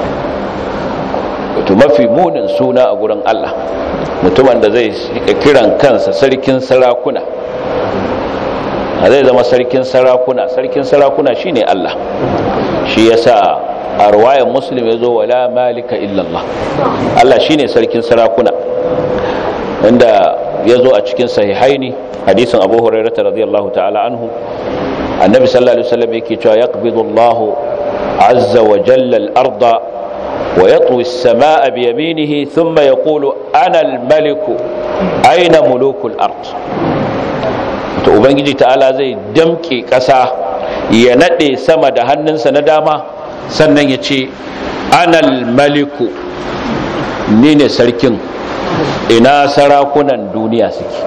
to mafi munin suna a gurin Allah mutumin da zai kiran kansa sarkin sarakuna zai zama sarkin sarakuna sarkin sarakuna shine Allah shi yasa a ruwayan muslim ya zo wala malika illallah Allah shine sarkin sarakuna wanda ya zo a cikin sahihaini hadisin abu hurairata radiyallahu ta'ala anhu annabi sallallahu alaihi wasallam yake cewa yaqbidu Allah azza wa jalla al-arda wa yatwi as-samaa bi yaminihi thumma yaqulu ana al-maliku aina mulukul ard to ubangiji ta'ala zai damke ƙasa ya naɗe sama da hannunsa na dama sannan ya ce anal maliku ni ne sarkin ina sarakunan duniya suke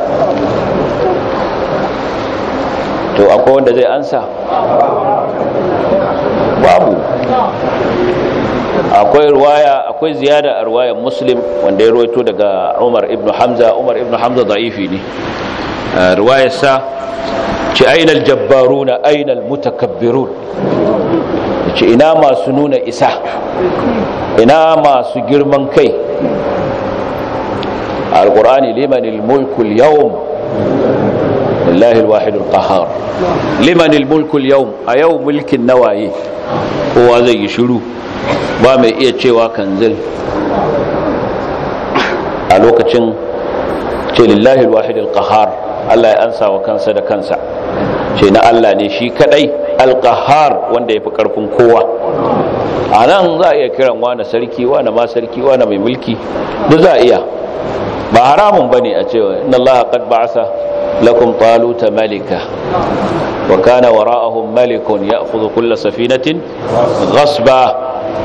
to akwai wanda zai ansa babu akwai ruwaya akwai ziyada a ruwayar muslim wanda ya ruwaito daga umar ibn hamza umar ibn hamza da'ifi ne ruwayarsa ce ainal jabbaruna ainal mutakabbirun ce ina masu nuna isa ina masu girman kai alqur'ani limanil mulkul yawm lillahi alwahidul qahhar limanil mulkul yawm a yau mulkin nawaye kowa zai yi shiru ba mai iya cewa kanzil a lokacin ce lillahi alwahidul qahhar Allah ya ansa wa kansa da kansa ce na Allah ne shi kadai alqahar wanda yafi karfin kowa a nan za a iya kiran wani sarki wani ma sarki wani mai mulki duk za a iya ba haramun bane a cewa inna Allah qad ba'asa lakum taluta malika wa kana wara'ahum malikun ya'khudhu kull safinatin ghasba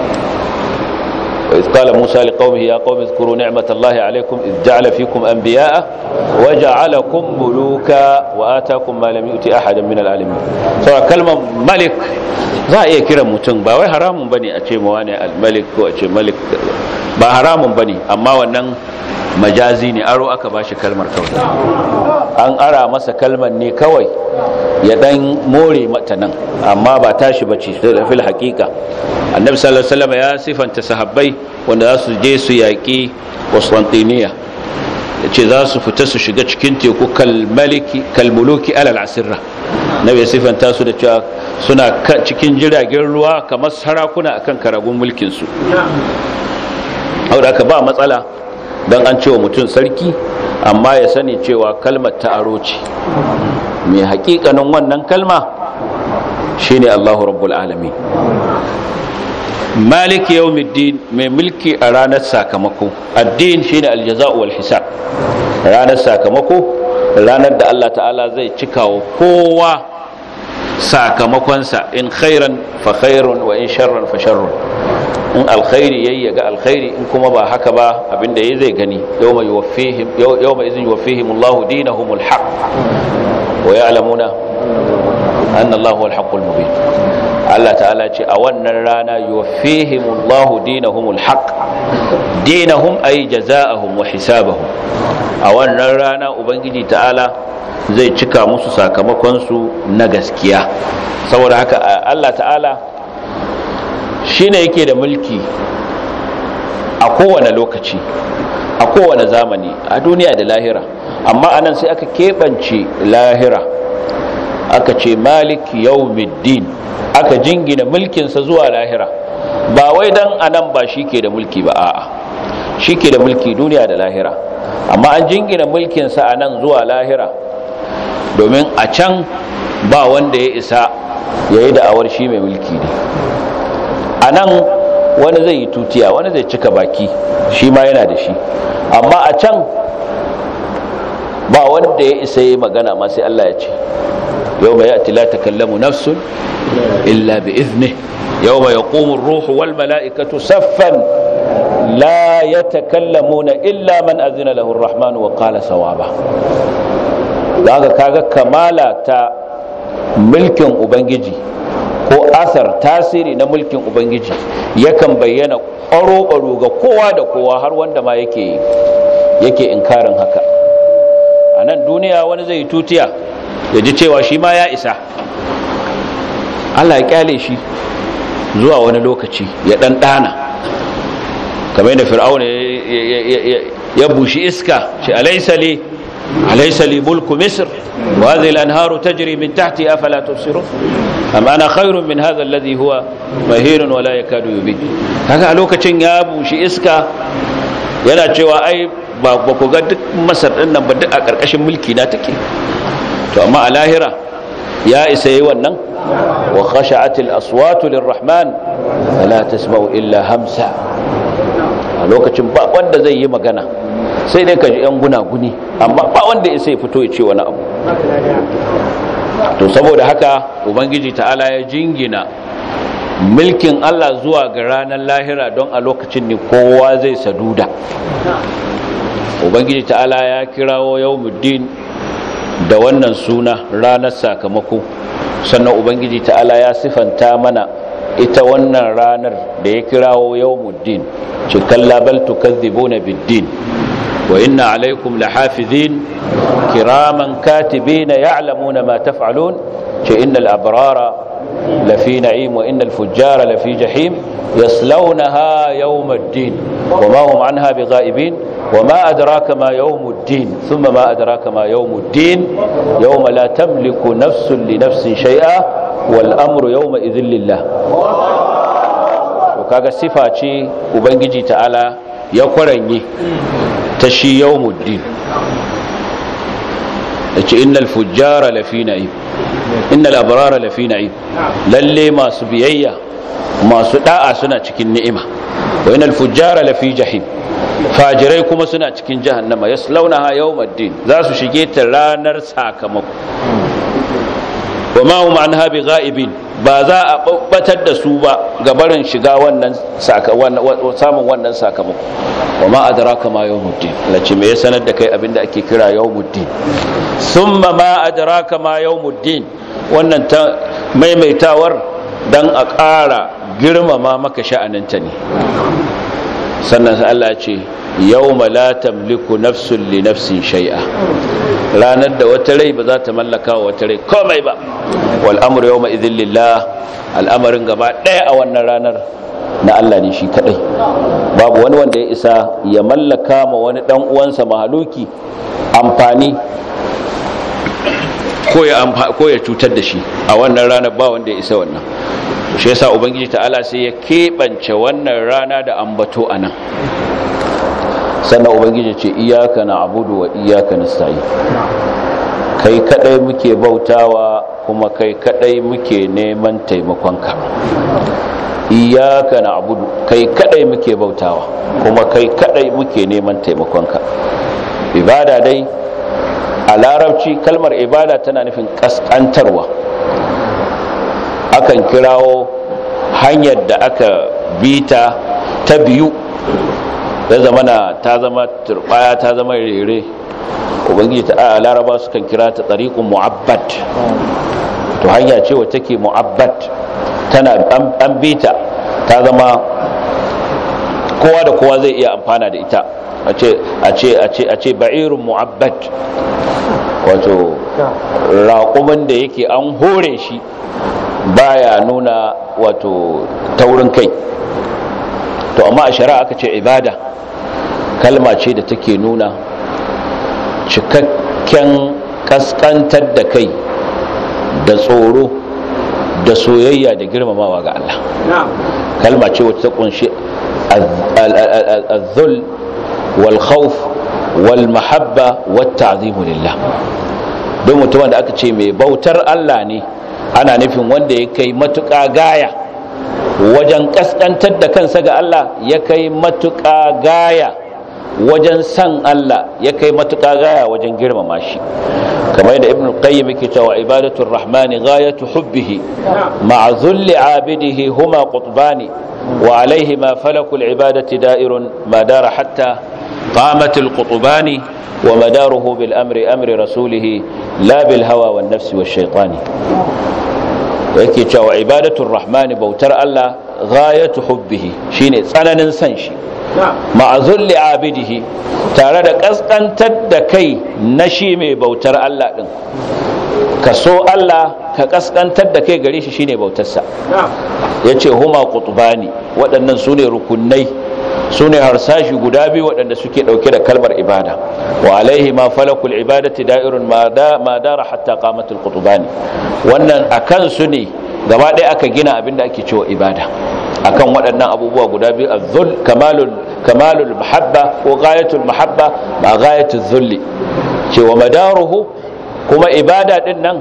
وإذ قال موسى لقومه يا قوم اذكروا نعمة الله عليكم إذ جعل فيكم أنبياء وجعلكم ملوكا وآتاكم ما لم يؤتي أحدا من العالمين سواء كلمة ملك za a iya kiran mutum ba wai haramun bane a ce mawa ne al-malik ko a ce malik ba haramun bane amma wannan majazi ne aro aka bashi kalmar kawai an ara masa kalmar ne kawai ya dan more mata nan amma ba tashi bace fil haqiqa annabi sallallahu alaihi wasallam ya sifanta sahabbai wanda za su je su yaki Constantinople yace za su fita su shiga cikin teku kalmaliki kalmuluki alal asirra nabi ya sifanta su da cewa suna cikin jiragen ruwa kamar sarakuna akan karagun mulkin su aka ba matsala dan an cewa mutum sarki amma ya sani cewa kalmar ta aro ce mai hakikanin wannan kalma shine Allahu rabbul alamin malik yawmiddin mai mulki a ranar sakamako addin shine aljaza'u wal hisab ranar sakamako ranar da Allah ta'ala zai cikawa kowa sakamakonsa in khairan fa khairun wa in sharran fa sharrun in alkhairi yayi ga alkhairi in kuma ba haka ba abinda yayi zai gani yawma yuwaffihim yawma idhin yuwaffihim Allahu dinahumul haqq wa ya'lamuna anna Allahu al-haqqul mubin Allah ta'ala ce a wannan rana yuwaffihimullahu dinahumul haqq dinahum ay jazaa'ahum wa hisabahum a wannan rana ubangiji ta'ala zai cika musu sakamakon su na gaskiya saboda haka Allah ta'ala shine yake da mulki a kowane lokaci a kowane zamani a duniya da lahira amma anan sai aka keɓance lahira aka ce malik yawmiddin aka jingina mulkinsa zuwa lahira ba wai dan anan ba shi ke da mulki ba a'a shi ke da mulki duniya da lahira amma an jingina mulkinsa a nan zuwa lahira domin a can ba wanda ya isa ya yi da'awar shi mai mulki ne a nan wani zai yi tutiya wani zai cika baki shi ma yana da shi amma a can ba wanda ya isa ya yi magana ma sai Allah ya ce yau mai ya'ti la takallamu nafsun illa bi izni yau mai yaqumu ruhu wal mala'ikatu saffan la yatakallamuna illa man azina lahu ar-rahman wa qala sawaba daga kaga kamala ta mulkin ubangiji ko asar tasiri na mulkin ubangiji yakan bayyana ƙwaro-ƙwaro ga kowa da kowa har wanda ma yake yake inkarin haka a nan duniya wani zai tutiya ya ji cewa shi ma ya isa Allah ya kyale shi zuwa wani lokaci ya dan dana kamar yadda fir'auna ya bushi iska shi alaysa li alaysa li mulku misr wa hadhihi al-anharu tajri min tahti afala tubsirun am ana khairun min hadha alladhi huwa mahirun wa la yakadu yubin kaga a lokacin ya bushi iska yana cewa ai ba ku ga duk masar din nan ba duk a karkashin mulki na take to amma a lahira ya isa yi wannan wa khasha'atil aswatu lirrahman fala tasma'u illa hamsa a lokacin ba wanda zai yi magana sai dai ka ji yan gunaguni amma ba wanda ya sai fito ya ce wani abu to saboda haka ubangiji ta'ala ya jingina mulkin Allah zuwa ga ranar lahira don a lokacin ne kowa zai saduda ubangiji ta'ala ya kirawo yawmuddin da wannan suna ranar sakamako sannan ubangiji ta'ala ya sifanta mana ita wannan ranar da ya kirawo yawmuddin ce kalla bal tukadhibuna biddin wa inna alaikum lahafizin kiraman katibina ya'lamuna ma taf'alun ce innal abrara lafi na'im wa innal fujjara lafi jahim yaslawnaha yawmuddin wa ma hum anha bighaibin وما أدراك ما يوم الدين ثم ما أدراك ما يوم الدين يوم لا تملك نفس لنفس شيئا والأمر يومئذ لله وكاغا صفة وبنجي تعالى يقرني تشي يوم الدين إن الفجار لفي نعيم إن الأبرار لفي نعيم للي ما سبيئيا ما سداء سنة cikin ni'ima wa inal fujjara lafi jahim fajirai kuma suna cikin jahannama yaslaunaha yawmaddin za su shige ta ranar sakamako wa ma hum anha bighaibin ba za a babbatar da su ba ga barin shiga wannan samun wannan sakamako wa ma adraka ma yawmuddin lace me ya sanar da kai abinda ake kira yawmuddin thumma ma adraka ma yawmuddin wannan ta maimaitawar dan a ƙara girmama maka sha'aninta ne sannan Allah ce yawma la tamliku nafsun li nafsin shay'a ranar da wata rai ba za ta mallaka wa wata rai komai ba wal amru yawma idhil lillah al'amarin gaba ɗaya a wannan ranar na Allah ne shi kadai babu wani wanda ya isa ya mallaka ma wani dan uwansa mahaluki amfani ko ya ko ya cutar da shi a wannan ranar ba wanda ya isa wannan shi yasa ubangiji ta'ala sai ya keɓance wannan rana da ambato a nan sannan ubangiji ce iyaka na abudu wa iyaka na sa'i kai kadai muke bautawa kuma kai kadai muke neman taimakonka iyaka na abudu kai kadai muke bautawa kuma kai kadai muke neman taimakonka ibada dai a larabci kalmar ibada tana nufin kaskantarwa akan kirawo hanyar da aka bita ta biyu da zamana ta zama turbaya ta zama rere ubangiji ta a laraba sukan kira ta tsariƙun mu'abbad to hanya ce wacce take mu'abbad tana an bita ta zama kowa da kowa zai iya amfana da ita a ce ba'irun mu'abbad wato raƙumin da yake an hore shi baya nuna wato taurin kai to amma a shari'a aka ce ibada kalma ce da take nuna cikakken kaskantar da kai da tsoro da soyayya da girmamawa ga Allah kalma ce wacce ta kunshi az-zul wal khawf wal mahabba wat ta'zim lillah don mutumin da aka ce mai bautar Allah ne ana nufin wanda ya kai matuƙa gaya wajen kaskantar da kansa ga Allah ya kai matuƙa gaya wajen san Allah ya kai matuƙa gaya wajen girmama shi kamar da ibn qayyim yake cewa ibadatul rahmani ghayatu hubbihi ma'a dhulli abidihi huma qutbani wa alayhi ma falakul ibadati da'irun ma dara hatta قامت القطبان ومداره بالأمر أمر رسوله لا بالهوى والنفس والشيطان yake cewa ibadatul rahmani bautar Allah ghayatu hubbihi shine tsananin san shi ma'azulli abidihi tare da kaskantar da kai na shi mai bautar Allah din ka so Allah ka kaskantar da kai gare shi shine bautarsa yace huma qutbani waɗannan sune rukunai sune harsashi guda biyu waɗanda suke ɗauke da kalmar ibada wa alaihi ma falakul ibadati da'irun ma dara hatta qamatul qutbani wannan akan su ne gaba ɗaya aka gina abin da ake cewa ibada akan waɗannan abubuwa guda biyu az-zul kamalul kamalul mahabba ko ghayatul mahabba ma ghayatul zulli cewa madaruhu kuma ibada din nan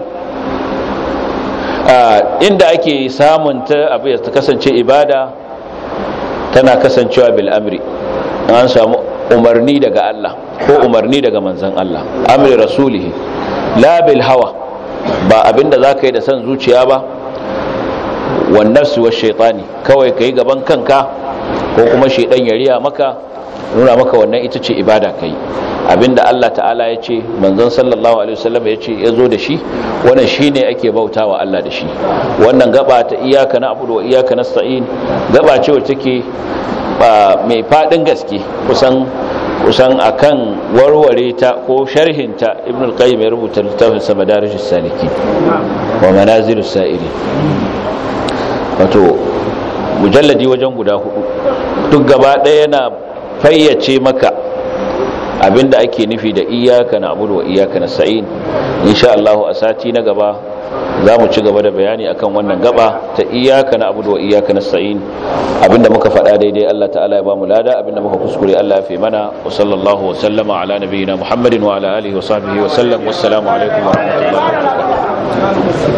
inda ake samun ta abu ya kasance ibada tana kasancewa bil amri an samu umarni daga Allah ko umarni daga manzon Allah amri rasulihi la bil hawa ba abinda zaka yi da san zuciya ba wan nafsi wa shaytani kawai kai gaban kanka ko kuma shaydan ya riya maka nuna maka wannan ita ce ibada kai abinda Allah ta'ala ya ce manzon sallallahu alaihi wasallam ya ce ya zo da shi wannan shine ake bautawa Allah da shi wannan gaba ta iyaka na abudu wa iyaka nasta'in gaba ce wacce take mai fadin gaske kusan kusan akan warware ta ko sharhinta ibn al-qayyim ya rubuta littafin sa madarijus saliki wa manazilus sa'iri wato mujalladi wajen guda hudu duk gaba ɗaya yana fayyace maka abinda ake nufi da iyaka na abudu wa iyaka na sa'in insha Allah a sati na gaba za mu ci gaba da bayani akan wannan gaba ta iyaka na abudu wa iyaka na sa'in abinda muka faɗa daidai Allah ta'ala ya ba mu lada abinda muka kuskure Allah ya fi mana wa sallallahu wa sallama ala nabiyyina Muhammadin wa ala alihi wa sahbihi wa sallam wassalamu alaikum wa rahmatullahi wa barakatuh